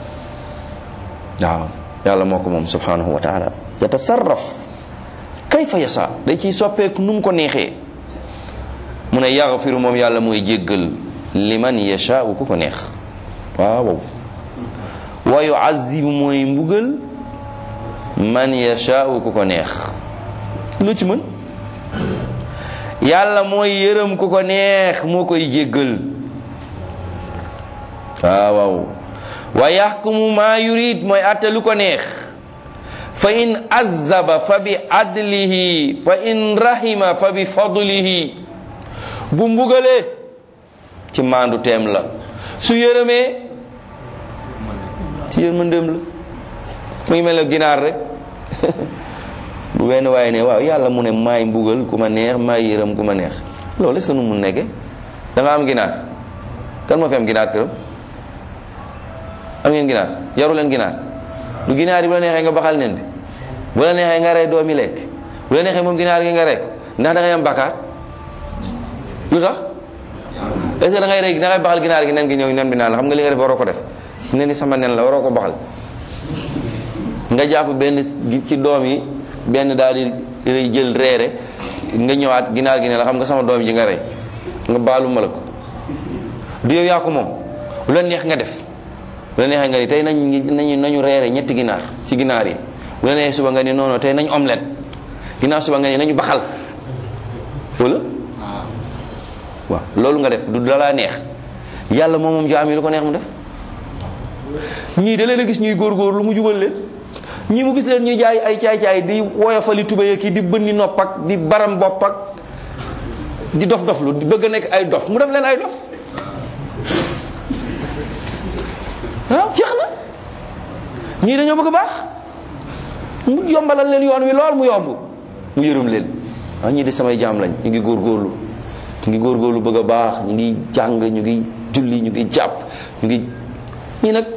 A: waaw yàlla moo ko moom subhanahu wa taala yatasarraf kayfa yasa day ciy soppeeku nu mu ko neexee mu ne yaxfiru moom yàlla mooy jéggal liman yashaau ku ko neex waaw wa yuazibu mooy mbugal man yashaau ku ko neex lu ci mën yàlla mooy yërëm ku ko neex moo koy jéggal waaw waaw wa yaxkumu maa yurid mooy atte lu ko neex fa in azaba fa bi adlihi fa in rahima fa bi fadlihi bu mbugalee ci maandu teem la su yërëmee ci yërmandeem la mu ngi mel ne ginaar rek bu benn waaye ne waaw yàlla mu ne maay mbugal ku ma neex maay yërëm ku ma neex loolu est-ce que nu mun nekke da nga am ginaar kan moo fi am ginaar këram am ngeen ginaar yaru leen ginaar du ginaar yi bu la neexee nga baxal nen bi bu la neexee nga rey doomi lekk bu la neexee moom ginaar gi nga rey ko ndax da ngay am bakkaar lu tax est-ce que da ngay rey da ngay baxal ginaar gi nen gi ñëw nen bi naan la xam nga li nga def waroo ko def nen ni sama nen la waroo ko baxal nga jàpp benn ci doom yi benn daal di jël reere nga ñëwaat ginaar gi ne la xam nga sama doom ji nga rey nga baalu ma la ko du yow yaa ko moom lu la neex nga def bu la neexee nga ni tey nañ nañu nañu reere ñetti ginaar ci ginaar yi bu la neexee suba nga ni noonu tey nañ omelette ginnaaw suba nga ni nañu baxal wala waaw loolu nga def du dalaa neex yàlla moom moom jaam yi lu ko neex mu def ñii da leen a gis ñuy góorgóor lu mu jubal leen ñii mu gis leen ñuy jaay ay caay-caay di woyofali tubéy ki di bënni nopp ak di baram bopp ak di dof dof lu di bëgg a nekk ay dof mu def leen ay dof waaw jeex na ñii dañoo bëgg a baax mu yombalal leen yoon wi lool mu yomb mu yërëm leen waaw ñii di samay jaam lañ ñu ngi góorgóorlu ñu ngi góorgóorlu bëgg a baax ñu ngi jàng ñu ngi julli ñu ngi jàpp ñu ngi ñii nag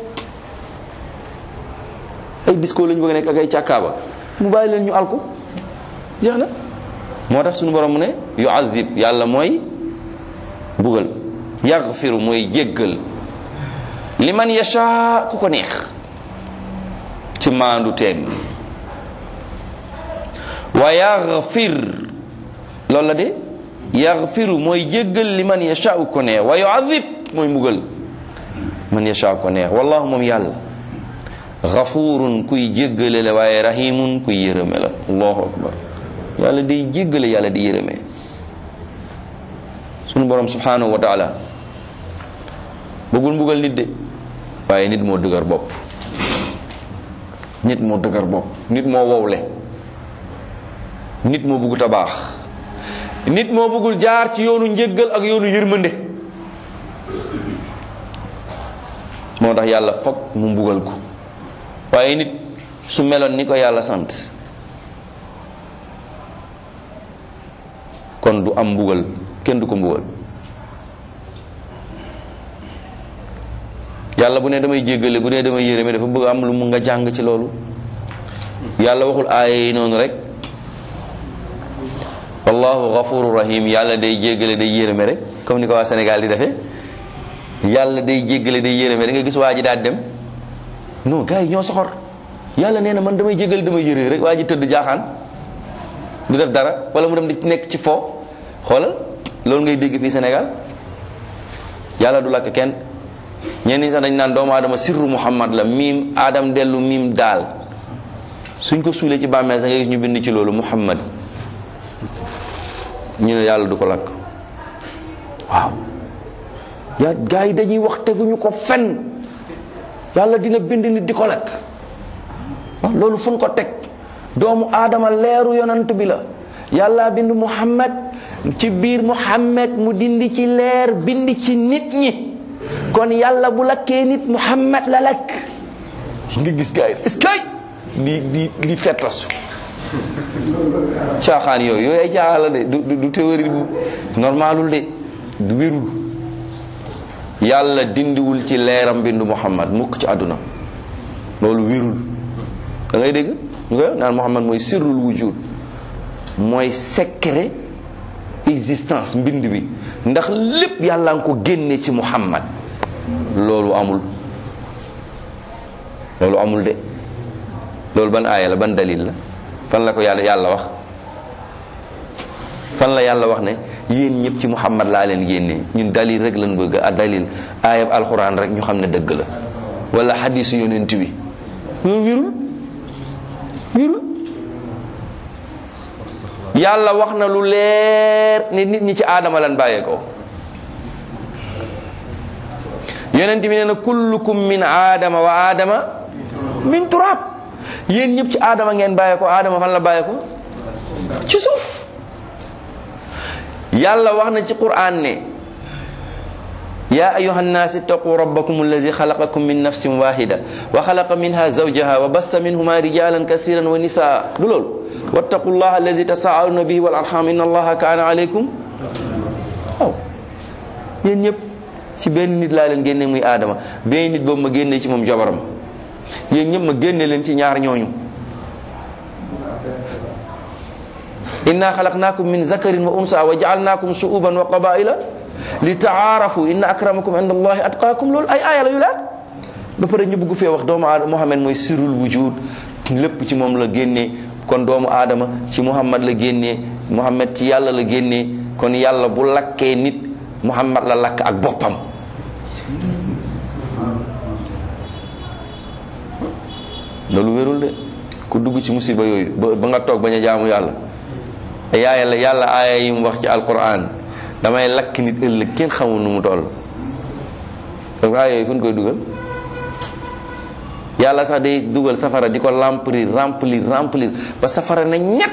A: ay disco lañu bëgg nekk ak ay càkkaaba mu bàyyi leen ñu alku jeex na moo tax suñu borom mu ne yuazib yàlla mooy bugal yaxfiru mooy jéggal liman yasha ku ko neex ci maandu teem wa yaxfir loolu la de yaxfiru mooy jéggal li man yashaau ko neex wa yuadib mooy mbugal man yashaau ko neex wallahu moom yàlla xafurun kuy jéggale la waaye rahimun kuy yërëme la allahu akbar yàlla day jéggale yàlla di yërëme sunu borom subhanahu wa taala bëggul mbugal nit de waaye nit moo dëgër bopp nit moo dëgër bopp nit moo wowle nit moo bëggut a baax nit moo bëggul jaar ci yoonu njéggal ak yoonu yërmande moo tax yàlla foog mu mbugal ko waaye nit su meloon ni ko yàlla sant kon du am mbugal kenn du ko mbugal yàlla bu ne damay jéggale bu ne damay yërëme dafa bëgg am lu mu nga jàng ci loolu yàlla waxul aaya yi noonu rek wallahu ghafuru rahim yàlla day jéggale day yërëme rek comme ni ko waa Sénégal di defee yàlla day jéggale day yërëme da nga gis waa ji daal dem non gars yi ñoo soxor yàlla nee na man damay jéggale damay yërëme rek waa ji tëdd jaaxaan du def dara wala mu dem di nekk ci fo xoolal loolu ngay dégg fii Sénégal yàlla du lakk kenn ñenn ñi sax dañ naan doomu aadama sirru muhammad la miim aadam dellu miim daal suñ ko suulee ci bàmmeel sax nga gis ñu bind ci loolu muhammad ñu ne yàlla du ko lakk waaw yaa gars yi dañuy wax teguñu ko fen yàlla dina bind nit di ko lakk waaw loolu fu ñu ko teg doomu aadama leeru yonant bi la yàlla bind muhammad ci biir muhammad mu dindi ci leer bind ci nit ñi kon yàlla bu lakkee nit muhammad la lakk nga gis gars yi est-ce que di di di fettasu caaxaan yooyu yooyu ay caaxaan la de du du théorie bu normalul de du wérul yàlla dindiwul ci leeram bindu muhammad mukk ci àdduna loolu wérul da ngay dégg ñu koy naan muhammad mooy sirrul wujud mooy secret existence mbind bi ndax lépp yàlla nga ko génne ci muhammad loolu amul loolu amul de loolu ban aaya la ban dalil la fan la ko yàlla yàlla wax fan la yàlla wax ne yéen ñëpp ci muhammad laa leen génne ñun dalil rek lañ bëgg a dalil aayab alxuraan rek ñu xam ne dëgg la wala xadisu yonent bi loolu wirul wirul yàlla wax na lu leer ne nit ñi ci aadama lan bàyyee ko yonent bi nee na kullukum min aadama wa aadama min turab yéen ñëpp ci aadama ngeen bàyyee ko aadama fan la bàyyee ko ci suuf yàlla wax na ci qur'an ne يا أيها الناس اتقوا ربكم الذي خلقكم من نفس واحدة وخلق منها زوجها وبث منهما رجالا كثيرا ونساء دلول واتقوا الله الذي تساءلون به والأرحام إن الله كان عليكم أو yéen ñëpp ci benn nit laa leen génne muy aadama benn nit boobu ma génne ci moom jabaram yéen ñëpp ma génne leen ci ñaar ñooñu inna xalaqnaakum min zakarin wa unsa wa jaalnaakum shuuban wa qabaila li taarafu inna akramakum inda allahi atqaakum loolu ay aaya la yu leer ba pare ñu bëgg fee wax doomu aadama Muhammad mooy sirul wujud lépp ci moom la génnee kon doomu aadama ci Muhammad la génnee Muhammad ci yàlla la génnee kon yàlla bu lakkee nit Muhammad la lakk ak boppam loolu wérul de ku dugg ci musiba yooyu ba ba nga toog bañ a jaamu yàlla yaaya la yàlla aaya yi mu wax ci alquran damay lakk nit ëllëg kenn xamul nu mu toll donc aaya yooyu fu ñu koy dugal yàlla sax day dugal safara di ko remplir remplir remplir ba safara na ñett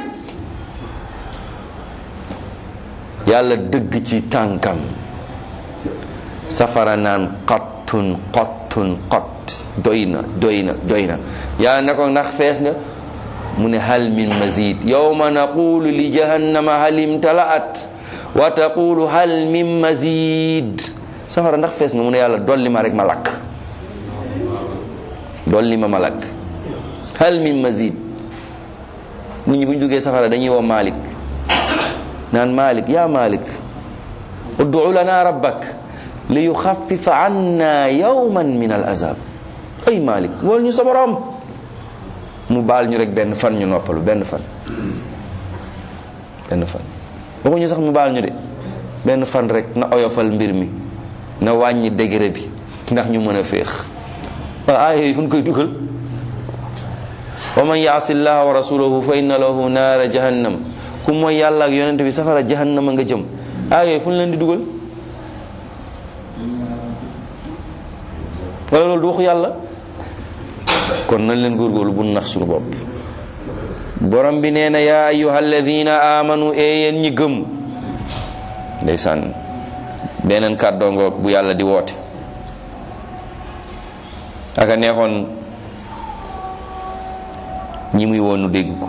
A: yàlla dëgg ci tànkam safara naan xottun xottun xott doy na doy na doy na yàlla ne ko ndax fees nga mu ne hal min mazid yawma naqulu li jahannama hal imtalaat wa taqulu hal min mazid safara ndax fees nga mu ne yàlla dolli ma rek ma lakk dolli ma ma lakk hal min mazid nit ñi bu ñu duggee safara dañuy woo Malik naan Malik yaa Malik ud'u lana rabbak li yuxaffifa anna yawman min al azab ay Malik wool ñu sa borom mu baal ñu rek benn fan ñu noppalu benn fan benn fan waxuñu sax mu baal ñu de benn fan rek na oyofal mbir mi na wàññi degré bi ndax ñu mën a féex waaw aaya yi fu ñu koy dugal wa man yaasi llaha wa rasulahu fa inna lahu naara jahannam ku mooy yàlla ak yonente bi safara jahannama nga jëm aaya yi fu ñu leen di dugal wala loolu du waxu yàlla kon nañ leen góorgóorlu bu nax suñu bopp borom bi nee na yaa ayuha alladina amanu e yéen ñi gëm ndeysaan beneen kàddoo ngoog bu yàlla di woote aka neexoon ñi muy woonu dégg ko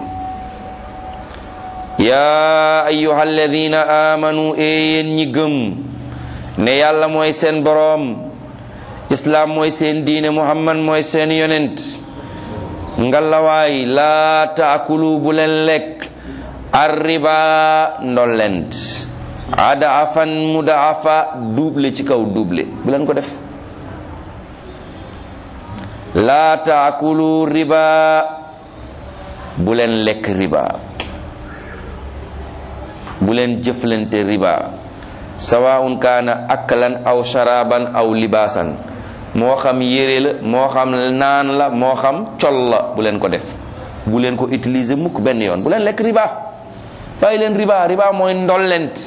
A: yaa ayuha alladina amanu e yéen ñi gëm ne yàlla mooy seen boroom islaam mooy seen diine muhammad mooy seen yonent ngalawaay laa taakulu bu leen lekk arriba ndollent adaafan mudaafa double ci kaw double bu leen ko def laa taakulu riba bu leen lekk riba bu leen jëflante riba sawaun kaana aklan aw sharaban aw libaasan moo xam yére la moo xam naan la moo xam col la bu leen ko def bu leen ko utiliser mukk benn yoon bu leen lekk riba bàyyi leen riba riba mooy ndollent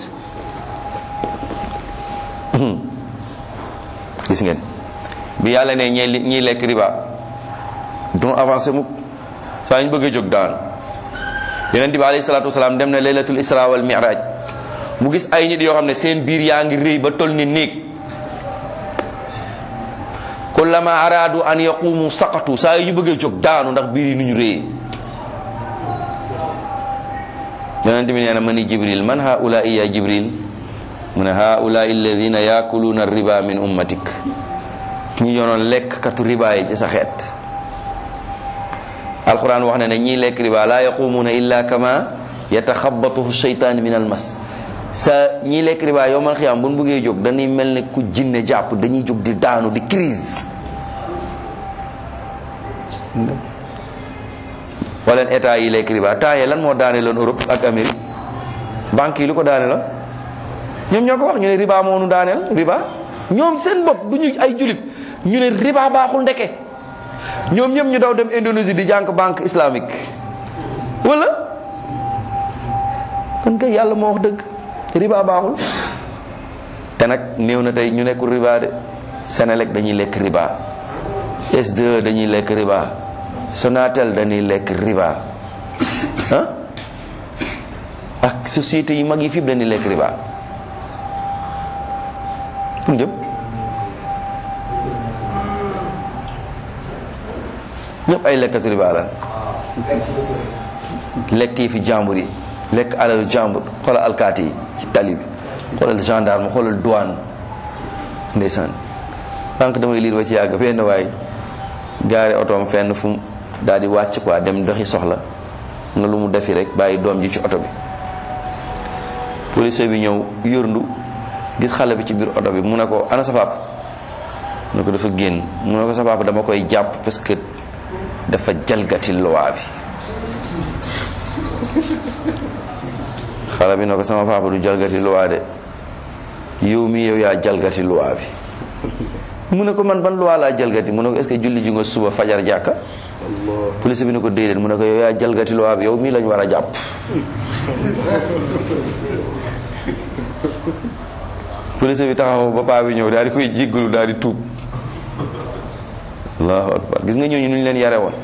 A: gis ngeen bi yàlla ne ñi ñiy lekk riba don avancé mukk saa ñu bëgg a jóg daan yonent bi alayhi salaatu wasalaam dem na laylatul isra wal mi'raj mu gis ay nit yoo xam ne seen biir yaa ngi rëy ba toll ni néeg kullama araadu an yaqumu saqatu saa yu ñu bëggee jóg daanu ndax biir yi nu ñu rëy yonent bi nee na ma ni jibril man haulaai ya jibril mu ne haulaai alladina yaakuluuna riba min ummatik ñi ñoonoon lekk katu riba yi ci sa xeet alquran wax na ne ñii lekk riba la yaqumuuna illa kama yataxabatuhu sheytaan min almas sa ñii lekk riba yow man xiyaam bu ñu bëggee jóg dañuy mel ne ku jinne jàpp dañuy jóg di daanu di crise wala état yi lekk riba temps yi lan moo daane loon Europe ak Amérique banque yi lu ko daane la ñoom ñoo ko wax ñu ne riba moo nu daaneel riba ñoom seen bopp du ñu ay julit ñu ne riba baaxul ndeke ñoom ñëpp ñu daw dem Indonésie di jànk banque islamique wala kon kay yàlla moo wax dëgg riba baaxul te nag néew na tey ñu nekkul riba de Senelec dañuy lekk riba S2 dañuy lekk riba Sonatel dañuy lekk riba ah ak société yi mag yi fii dañuy lekk riba fu jëm ñëpp ay lekkatu riba lan lekk yi fi jàmbur yi lekk alalu jàmbur xoolal alkaati yi ci tali bi xoolal gendarme xoolal douane ndeysaan sànq damay liir ba ci yàgg benn waay gaare otoom fenn fu daal di wàcc quoi dem doxi soxla nga lu mu defi rek bàyyi doom ji ci oto bi police bi ñëw yërndu gis xale bi ci biir oto bi mu ne ko ana sa papa mu ne ko dafa génn mu ne ko sa papa dama koy jàpp parce que dafa jalgati loi bi xale bi ne ko sama papa du jalgati loi de yow mi yow yaa jalgati loi bi mu ne ko man ban loi laa jalgati mu ne ko est-ce que julli ji nga suba fajar jàkka police bi ne ko déedéet mu ne ko yow yaa jalgati loi bi yow mii lañ war a jàpp police bi taxaw ba paa bi ñëw daal di koy jéggalu daal di tuub allahu akbar gis nga ñooñu nu ñu leen yare woon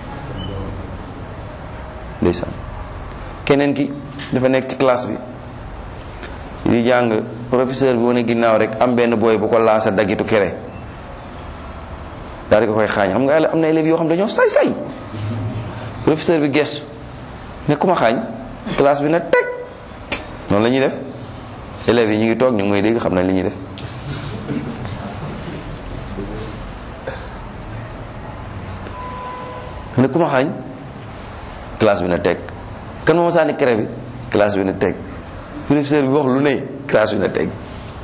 A: ndeysaan keneen ki dafa nekk ci classe bi di jàng professeur bi wane ginnaaw rek am benn booy bu ko laasa dagitu kere daal di ko koy xaañ xam nga am na élèves yoo xam dañoo say say professeur bi gestu ne ku ma xaañ classe bi na teg noonu la ñuy def élèves yi ñu ngi toog ñu ngi may dégg xam nañ li ñuy def ne ku ma xaañ classe bi na teg kan moo ma sànni kere bi classe bi na teg professeur bi wax lu ne classe bi na teg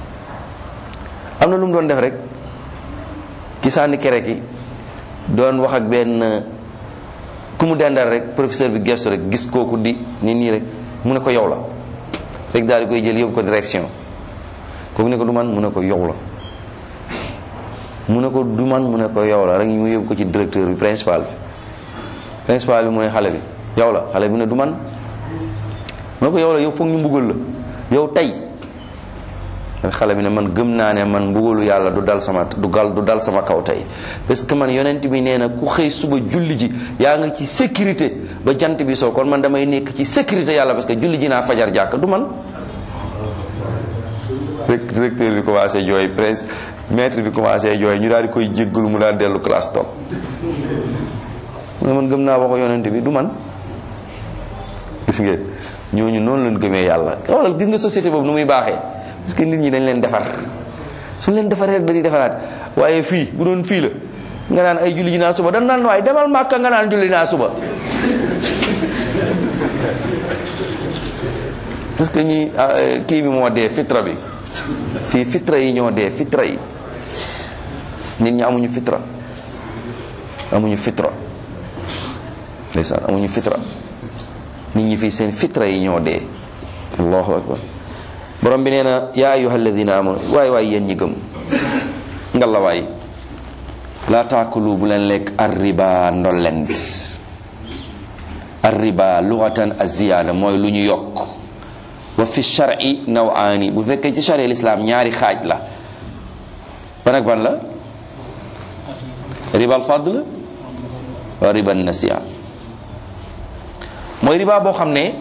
A: am na lu mu doon def rek ci sànni kere ki doon wax ak benn ku mu dendal rek professeur bi gestu rek gis kooku di ni nii rek mu ne ko yow la rek daal di koy jël yóbbu ko direction kooku ne ko du man mu ne ko yow la mu ne ko du man mu ne ko yow la rek mu yóbbu ko ci directeur bi principal bi principal bi mooy xale bi yow la xale bi ne du man mu ne ko yow la yow foog ñu mbugal la yow tey xale bi ne man gëm naa ne man mbugalu yàlla du dal sama du gal du dal sama kaw tey parce que man yonent bi nee na ku xëy suba julli ji yaa ngi ci sécurité ba jant bi soo kon man damay nekk ci sécurité yàlla parce que julli ji naa fajar jàkk du man rek directeur bi commencé jooy presse maître bi commencé jooy ñu daal di koy jéggalu mu daal dellu classe toog mu ne man gëm naa waxu yonent bi du man gis ngeen ñooñu noonu lañ gëmee yàlla xoolal gis nga société boobu nu muy baaxee parce que nit ñi dañ leen defar suñ leen defaree rek dañuy defaraat waaye fii bu doon fii la nga naan ay julli ji naa suba dañ naan waaye demal màkka nga naan julli naa suba parce que ñi kii bi moo dee fitra bi fii fitra yi ñoo dee fitra yi nit ñi amuñu fitra amuñu fitra ndeysaan amuñu fitra nit ñi fii seen fitra yi ñoo dee allahu akbar borom bi nee na yaa ayuha alladina amanu waay waay yéen ñi gëm ngalla waay laa taakulu bu leen lekk arriba ndollent arriba lughatan aziyaada mooy lu ñu yokk wa fi shar'i nawaani bu fekkee ci sharia l'islam ñaari xaaj la ban ak ban la riba al fadl wa riba nasiya mooy riba boo xam ne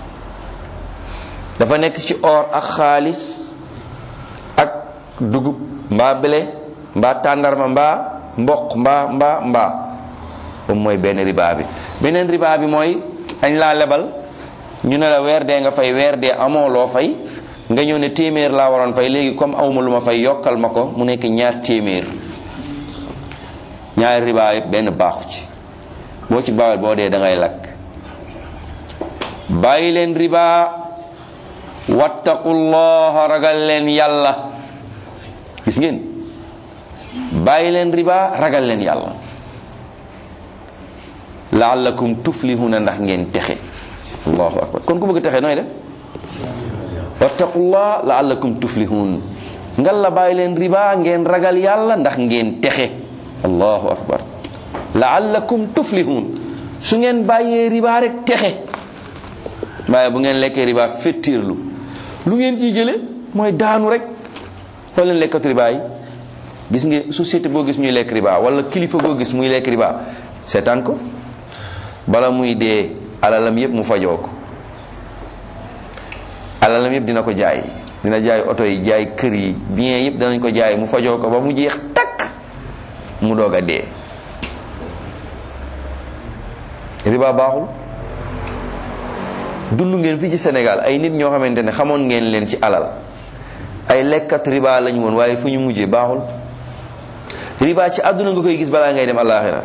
A: dafa nekk ci or ak xaalis ak dugub mbaa bele mbaa tàndarma mbaa mboq mbaa mbaa mbaa moom mooy benn riba bi beneen riba bi mooy dañ laa lebal ñu ne la weer dee nga fay weer dee amoo loo fay nga ñëw ne téeméer laa waroon fay léegi comme awma lu ma fay yokkal ma ko mu nekk ñaar téeméer ñaari riba yëpp benn baaxu ci boo ci bawel boo dee da ngay lakk bàyyi leen riba wattaqullaha ragal leen yàlla gis ngeen bàyyi leen riba ragal leen yàlla laallakum tuflihuna ndax ngeen texe allahu akbar kon ku bëgg texe nooy def wattaqullah laallakum tuflihun ngal la bàyyi leen riba ngeen ragal yàlla ndax ngeen texe allahu akbar laallakum tuflihun su ngeen bàyyee riba rek texe waaye bu ngeen lekkee riba fettirlu lu ngeen ciy jële mooy daanu rek xool leen lekkatu riba yi gis nga société boo gis ñuy lekk riba wala kilifa boo gis muy lekk riba seetaan ko bala muy dee alalam yépp mu fajoo ko alalam yépp dina ko jaay dina jaay oto yi jaay kër yi bien yépp danañ ko jaay mu fajoo ko ba mu jeex takk mu doog a dee riba baaxul dund ngeen fii ci Sénégal ay nit ñoo xamante ne xamoon ngeen leen ci alal ay lekkat riba lañu woon waaye fu ñu mujjee baaxul riba ci àdduna nga koy gis balaa ngay dem àllaaxira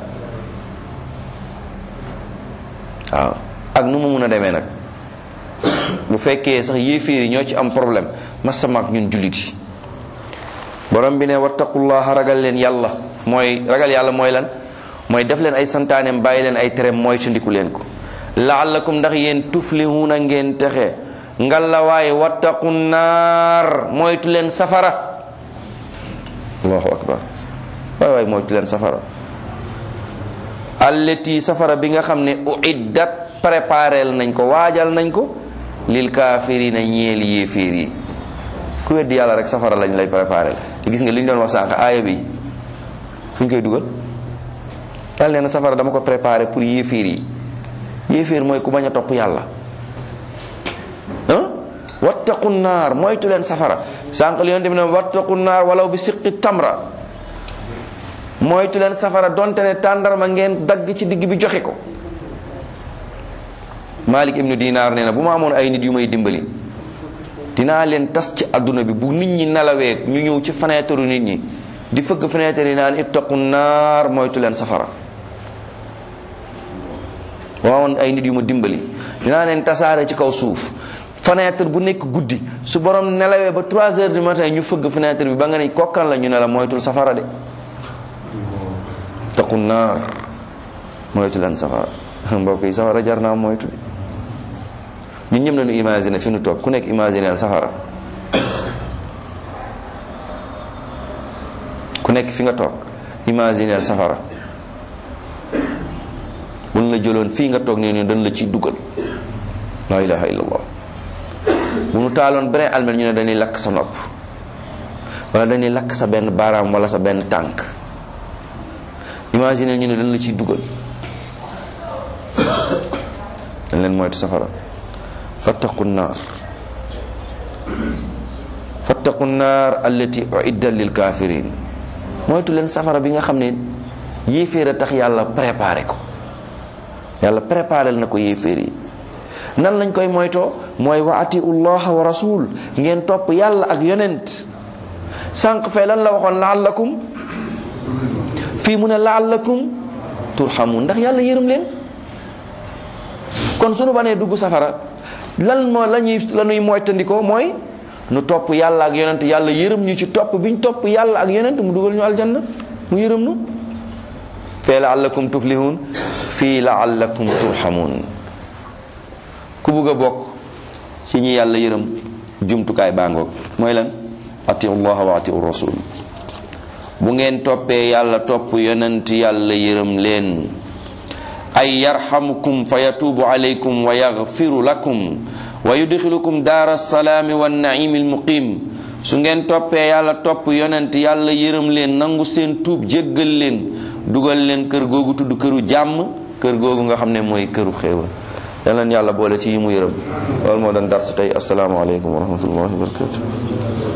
A: waaw ak nu mu mun a demee nag bu fekkee sax yéeféer yi ñoo ci am problème masama ak ñun jullit yi borom bi ne wattaqullaha ragal leen yàlla mooy ragal yàlla mooy lan mooy def leen ay santaaneem bàyyi leen ay tereem mooy tundiku leen ko laallakum ndax yéen tuflihuna ngeen texe ngalla waaye wattaqu naar moytu leen safara allahu akbar waay waay moytu leen safara allati safara bi nga xam ne uiddat préparel nañ ko waajal nañ ko lil kaafirina ñeel yéeféer yi ku weddi yàlla rek safara lañ lay préparel gis nga li ñu doon wax sànq aaya bi fu ñu koy dugal yàlla nee na safara dama ko préparé pour yéeféer yi yéeféer mooy ku bañ a topp yàlla ah wattaqu naar moytu leen safara sànq li yonte bi ne wattaqu naar walaw bi siqi tamra moytu leen safara donte ne tàndarma ngeen dagg ci digg bi joxe ko Malik ibnu Dinar nee na bu ma amoon ay nit yu may dimbali dinaa leen tas ci adduna bi bu nit ñi nelawee ñu ñëw ci fenêtre nit ñi di fëgg fenêtre yi naan ittaqu naar moytu leen safara bu ma amoon ay nit yu ma dimbali dinaa leen tasaare ci kaw suuf fenêtre bu nekk guddi su borom nelawee ba 3 heures du matin ñu fëgg fenêtre bi ba nga ne kokkan la ñu ne la moytul safara de taqu naar moytu leen safara mbokk yi safara jar naa moytu ñun ñëm nañu imaginer fi nu toog ku nekk imaginer safara ku nekk fi nga toog imaginer safara buñ la jëloon fii nga toog nii nii dañ la ciy dugal la ilaha illallah bu nu taaloon beneen almel ñu ne dañuy lakk sa nopp wala dañuy lakk sa benn baaraam wala sa benn tànk imaginer ñu ne dañ la ciy dugal dañ leen moytu safara fattaqu naar fattaqu naar allati uiddat lil kafirin moytu leen safara bi nga xam ne yéeféer a tax yàlla préparé ko yàlla préparé na ko yéeféer yi nan lañ koy moytoo mooy wa atiu llaha wa rasul ngeen topp yàlla ak yonent sànq fee lan la waxoon laallakum fii mu ne laallakum turhamun ndax yàlla yërëm leen kon sunu banee dugg safara lan moo la ñuy la ñuy moytandikoo mooy nu topp yàlla ak yonent yàlla yërëm ñu ci topp biñ topp yàlla ak yonent mu dugal ñu aljanna mu yërëm nu fee laallakum tuflihun fii laallakum turhamun ku bugg a bokk ci ñi yàlla yërëm jumtukaay bàngoog mooy lan atiu llaha wa atiu rasul bu ngeen toppee yàlla topp yonent yàlla yërëm leen ay yarhamukum fa yatuubu alaykum wa yaghfiru lakum wa yudxilukum daara salaami wa naimi almuqim su ngeen toppee yàlla topp yonent yàlla yërëm leen nangu seen tuub jéggal leen dugal leen kër googu tudd këru jàmm kër googu nga xam ne mooy këru xéewal yal leen yàlla boole ci yi mu yërëm loolu moo doon darsu tey asalaamaaleykum wa rahmatullahi wa barakatu